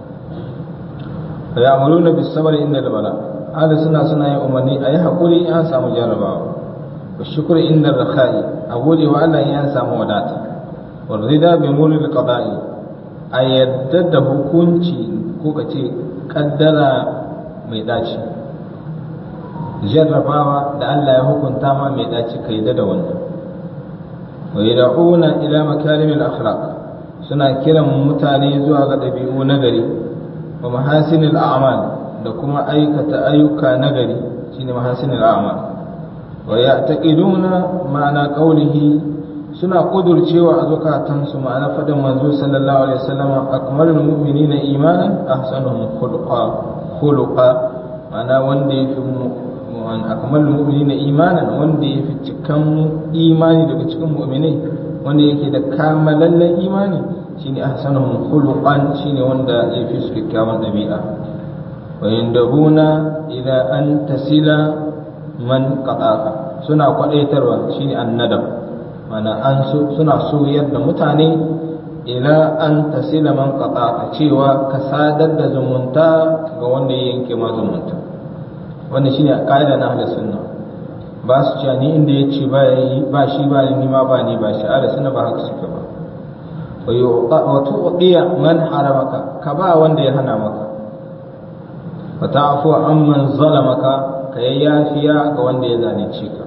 ba ya amuruna bis sabr inda bala ahli suna suna yin umarni ayi hakuri an samu jarabawa wa shukr inda rakhai a gode wa Allah in an samu wadata wa rida bi mulil qada'i a yadda da hukunci ko kace kaddara mai daci jarrabawa da Allah ya hukunta ma mai daci kai da wannan wa yad'una ila makarimil akhlaq suna kiran mutane zuwa ga dabi'u nagari wa mahasinil a'mal da kuma aikata ayyuka nagari shine mahasinil a'mal wa ya'taqiduna ma'ana qawlihi suna kudurcewa a zukatansu ma'ana fadin manzo sallallahu alaihi wasallam akmalul mu'minina imanan ahsanuhum khuluqa khuluqa ma'ana wanda yafi akmalul mu'minina imanan wanda yafi cikan imani daga cikin mu'minai wanda yake da kamalallen imani shine ahsanuhum khuluqan shine wanda yafi su kyakkyawan dabi'a wa yandabuna ila an tasila man qataka suna kwadaitarwa shine annadab mana an suna soyar da mutane ila an tasila man qataka cewa ka sadar da zumunta ga wanda ya yanke ma zumunta wannan shine kaida na ahlus sunna ba su cewa ni inda yace ba ba shi ba ni ma ba ni ba shi ahlus sunna ba haka suke ba wa tu'diya man haramaka ka ba wanda ya hana maka wa ta'fu amman zalamaka ka yayyafiya ga wanda ya zalunce ka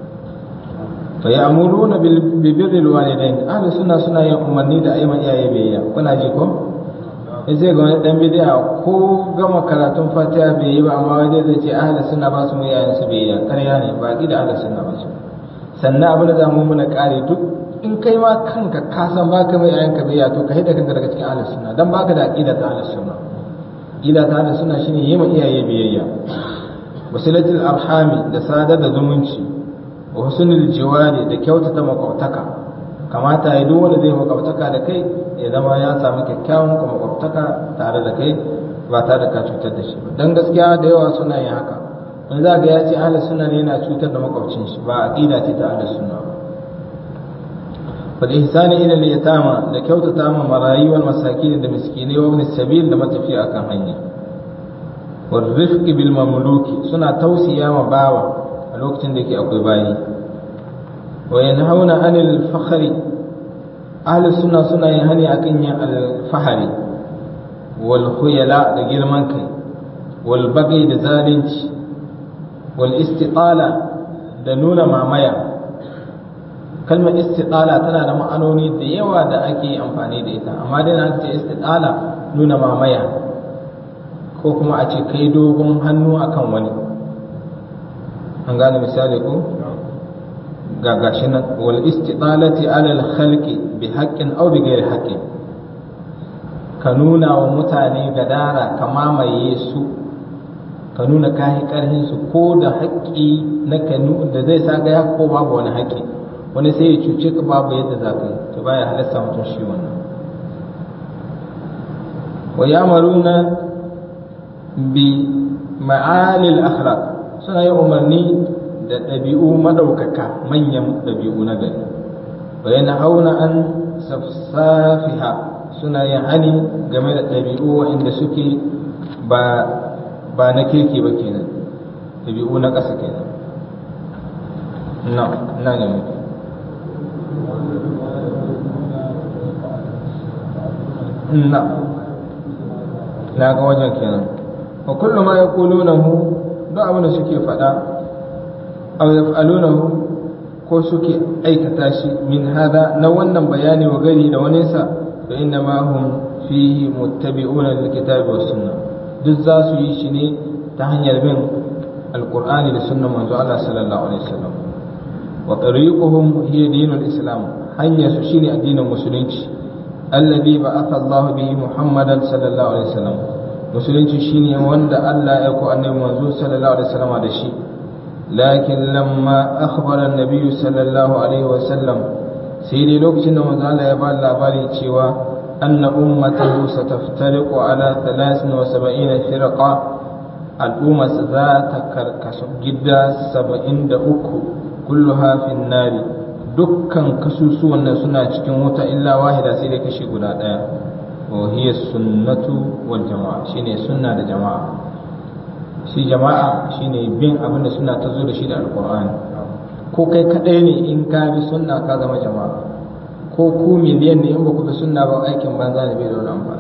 fa ya'muruna bil birri walidain ahli sunna suna yin umarni da ayyukan iyaye biyayya kuna ji ko sai ga wani dan bid'a ko gama karatun fatiha bai yi ba amma wai zai ce ahli sunna ba su mu yayin su biyayya ƙarya ne ba da ahli sunna ba su sannan abin da za mu muna kare duk in kai ma kanka ka san baka mai yayin ka biyayya to ka hida kanka daga cikin ahli sunna dan baka da aqida ta ahli sunna aqida ta ahli sunna shine yi ma iyaye biyayya wasilatul arhami da sadar da zumunci wa husnul jiwari da kyautata makwabtaka kamata ya duk wanda zai makwabtaka da kai ya zama ya samu kyakkyawan makwabtaka tare da kai ba tare da ka cutar da shi dan gaskiya da yawa suna yin haka wani za ga ya ce ahli sunna ne yana cutar da makwabcin shi ba aqida ce ta ahli sunna fal ihsani ila al yatama da kyautata ma marayi wal masakin da miskinai wa ibn sabil da matafiya akan hanya والرفق بالمملوك suna tausiya ma bawa a lokacin da yake akwai bayi wa yanhauna anil fakhri ahli sunna suna yin hani akan yin alfahari wal khuyala da girman kai wal bagi da zalunci wal istiqala da nuna mamaya kalmar istiqala tana da ma'anoni da yawa da ake amfani da ita amma dai na ce istiqala nuna mamaya ko kuma a ce kai dogon hannu akan wani an gane misali ko ga gashi nan wal istiqalati ala al khalqi bi haqqin aw bi ghairi haqqin ka nuna wa mutane gadara ka mamaye su ka nuna kayi karhin su ko da haƙƙi na ka da zai sa ga ya ko babu wani haƙƙi wani sai ya cuce ka babu yadda za ka yi to baya halasta mutum shi wannan wa yamaruna bi ma'alil akhlaq suna yin umarni da ɗabi'u madaukaka manyan ɗabi'u na gari wa yana hauna an safsafiha suna yin hani game da ɗabi'u waɗanda suke ba ba na kirki ba kenan ɗabi'u na ƙasa kenan na na ne mutu na na ga wajen kenan wa kullu ma yaqulunahu duk abin da suke faɗa aw yaf'alunahu ko suke aikata shi min hada na wannan bayani wa gari da wani sa fa inna ma hum fihi muttabi'una lil kitabi was sunna duk za su yi shi ne ta hanyar bin alqur'ani da sunnan manzo Allah sallallahu alaihi wasallam wa tariquhum hiya dinul islam hanyar su shine addinin musulunci alladhi ba'atha Allah bihi Muhammadan sallallahu alaihi wasallam musulunci shine wanda Allah ya ko annabi manzo sallallahu alaihi wasallam da shi lakin lamma akhbara an-nabi sallallahu alaihi wasallam sai dai lokacin da manzo Allah ya ba labari cewa anna ummatahu sataftariqu ala 73 firqa al'umma za ta karkasu gida 73 kulluha fin nari dukkan kasusuwan nan suna cikin wuta illa wahida sai dai kashi guda daya wa hiya sunnatu wal jama'a shine sunna da jama'a shi jama'a shine bin abin da suna ta zo da shi da alqur'ani ko kai kadai ne in ka bi sunna ka zama jama'a ko ku miliyan ne in ba ku bi sunna ba aikin banza ne bai da wani amfani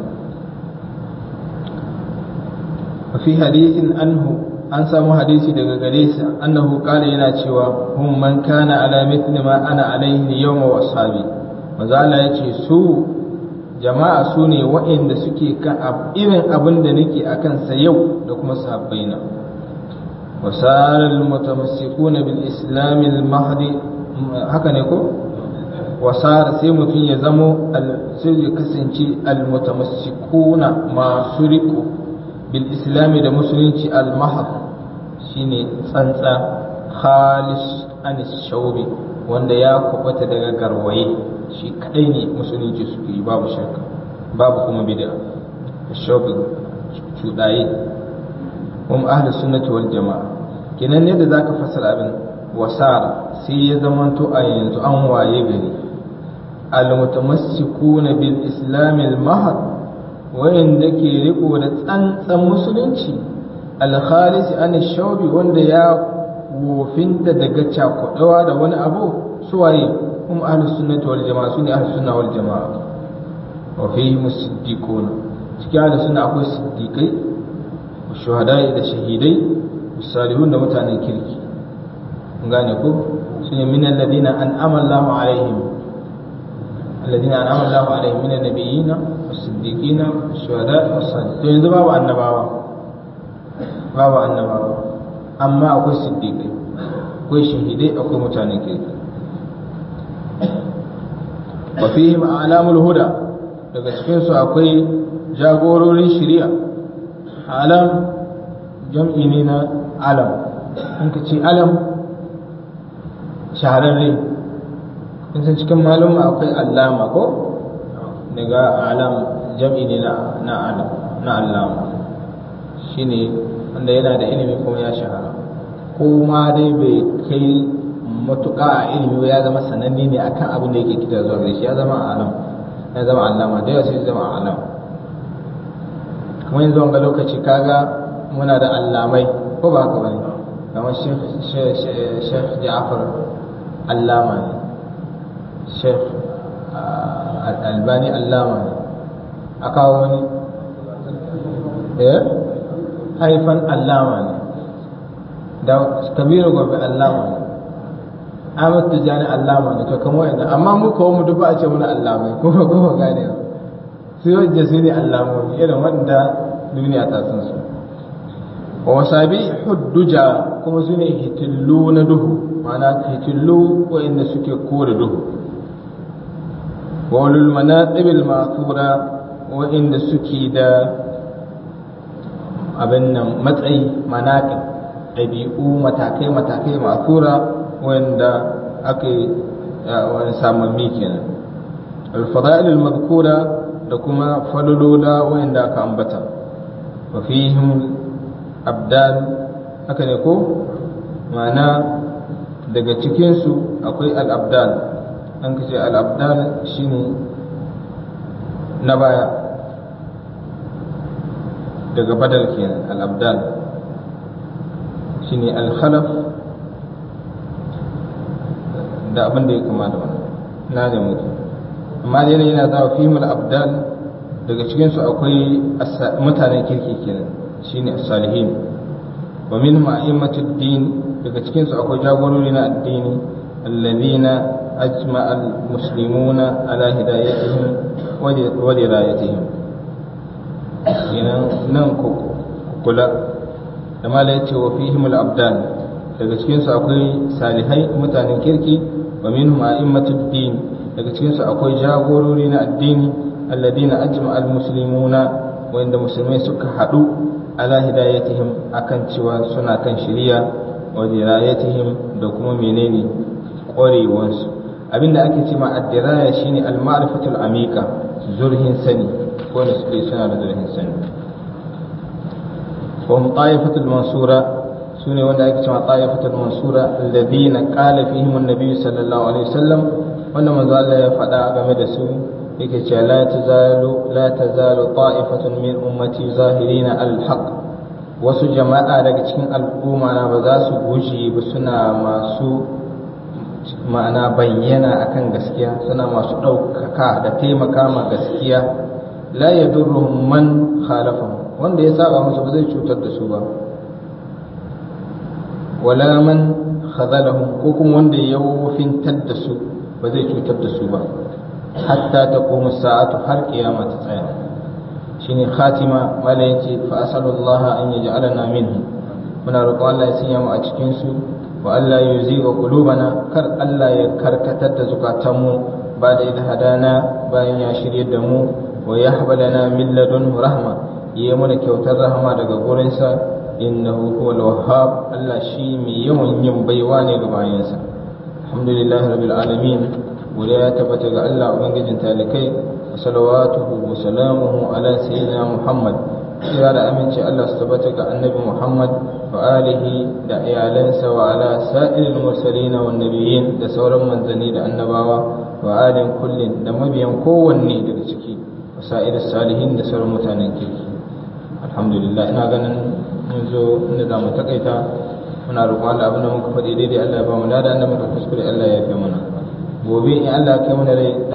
fi hadithin anhu an samu hadisi daga gare sa annahu qala yana cewa hum man kana ala mithli ma ana alaihi yawma wa ashabi manzo Allah yace su jama'a su ne waɗanda suke kan irin abin da nake akan sa yau da kuma sahabbaina wa saral mutamassikuna bil islam al mahdi haka ne ko wa sar sai mutum ya zamo sai ya kasance al mutamassikuna masu riko bil islami da musulunci al mahd shine tsantsa khalis anis shaubi wanda ya kubata daga garwaye shi kadai ne musulunci suke yi babu shirka babu kuma bid'a shaubi cudaye hum ahli sunnati wal jamaa kenan ne da zaka fassara abin wasara sai ya zamanto a yanzu an waye gari al mutamassikuna bil islam al mahd wayanda ke riko da tsantsan musulunci alkhalisi an shaubi wanda ya wofinta daga cakudawa da wani abu suwaye kuma ahlus sunnati wal jama'a sunni ahlus sunna wal jama'a wa fihi musiddiquna cikin ahlus sunna akwai siddiqai shuhadai da shahidai salihun da mutanen kirki kun gane ko sune min alladhina an'ama Allahu alaihim alladhina an'ama Allahu alaihim min an-nabiyina was-siddiqina wash-shuhada'i was-salihin to yanzu babu annabawa babu annabawa amma akwai siddiqai akwai shahidai akwai mutanen kirki wa fihim alamul huda daga cikin su akwai jagororin shari'a alam jam'i ne na alam in ka ce alam shahararre in san cikin malum akwai allama ko daga alam jam'i ne na alam na allama shine wanda yana da ilimi kuma ya shahara ko ma dai bai kai matuƙa a ilimi ya zama sananne ne akan abin da yake kita zuwa gare shi ya zama alam ya zama allama da yawa sai zama alam kuma yanzu wanga lokaci kaga muna da allamai ko ba haka bane kamar Sheikh Ja'far allama ne Sheikh Albani allama ne a kawo wani eh haifan allama ne da kabiru gobe allama ne Ahmad Tijani allama ne to kamar yadda amma mu kawo mu duk ba a ce muna allamai ko ba ko gane ba su yadda su ne allamomi irin wanda duniya ta san su wa wasabi hudduja kuma su ne hitillu na duhu ma'ana hitillu wa'inda suke kore duhu wa ulul manaqib al wa'inda suke da abin nan matsayi manaqib ɗabi'u matakai matakai ma'thura wanda aka yi wani samammi kenan al-fada'il al-madhkura da kuma falolola wanda aka ambata wa fihim abdal haka ne ko ma'ana daga cikinsu akwai al-abdal an kace al-abdal shine na baya daga badal kenan al-abdal shine al-khalaf da abin da ya kama da wannan na da mutu amma dai yana za fihim al-abdal daga cikin su akwai mutanen kirki kenan shine as-salihin wa minhum a'immatud din daga cikin su akwai jagorori na addini alladhina ajma'a al-muslimuna ala hidayatihim wa dirayatihim kenan nan ku kula da mala yace wa fihim al-abdan daga cikin su akwai salihai mutanen kirki wa minhum a'immatud din daga cikin su akwai jagorori na addini alladina ajma almuslimuna wanda musulmai suka hadu ala hidayatihim akan cewa suna kan shari'a wa dirayatihim da kuma menene ƙwarewansu abinda ake ce ma addiraya shine al-ma'rifatul amika zurhin sani ko da suke suna da zurhin sani wa ta'ifatul mansura sune wanda ake cewa ta'ifatul mansura alladhina qala fihim an-nabi sallallahu alaihi wasallam wanda manzo Allah ya faɗa game da su yake cewa la tazalu la tazalu ta'ifatun min ummati zahirina al-haq wasu jama'a daga cikin al'umma na ba za su guje ba suna masu ma'ana bayyana akan gaskiya suna masu ɗaukaka da taimaka ma gaskiya la yadurruhum man khalafahum wanda ya saba musu ba zai cutar da su ba wala man khadalahum ko kuma wanda ya wofintar da su ba zai cutar da su ba hatta ta komu sa'atu har kiyama ta tsaya shine khatima mala yace fa asalullah an yaj'alana minhu muna roƙon Allah ya sanya mu a cikin su wa Allah ya yuziga qulubana kar Allah ya karkatar da zukatanmu ba da idan hadana bayan ya shirye da mu wa yahbalana min ladunhu rahma yi mana kyautar rahama daga gurinsa innahu huwal wahhab Allah shi mai yawan yin baiwa ne ga bayansa alhamdulillah rabbil alamin wala ya tabbata ga Allah ubangijin talikai wa salawatuhu wa salamuhu ala sayyidina Muhammad kira da aminci Allah su tabbata ga annabi Muhammad wa alihi da iyalansa wa ala sa'iril mursalin wa nabiyyin da sauran manzanni da annabawa wa alin kullin da mabiyan kowanne daga ciki wa sa'iris salihin da sauran mutanen kirki alhamdulillah ina ganin mun zo inda za mu takaita muna roƙon Allah abinda muka faɗi daidai Allah ya ba mu lada inda muka kuskure Allah ya fi mana gobe in Allah ya kai mana rai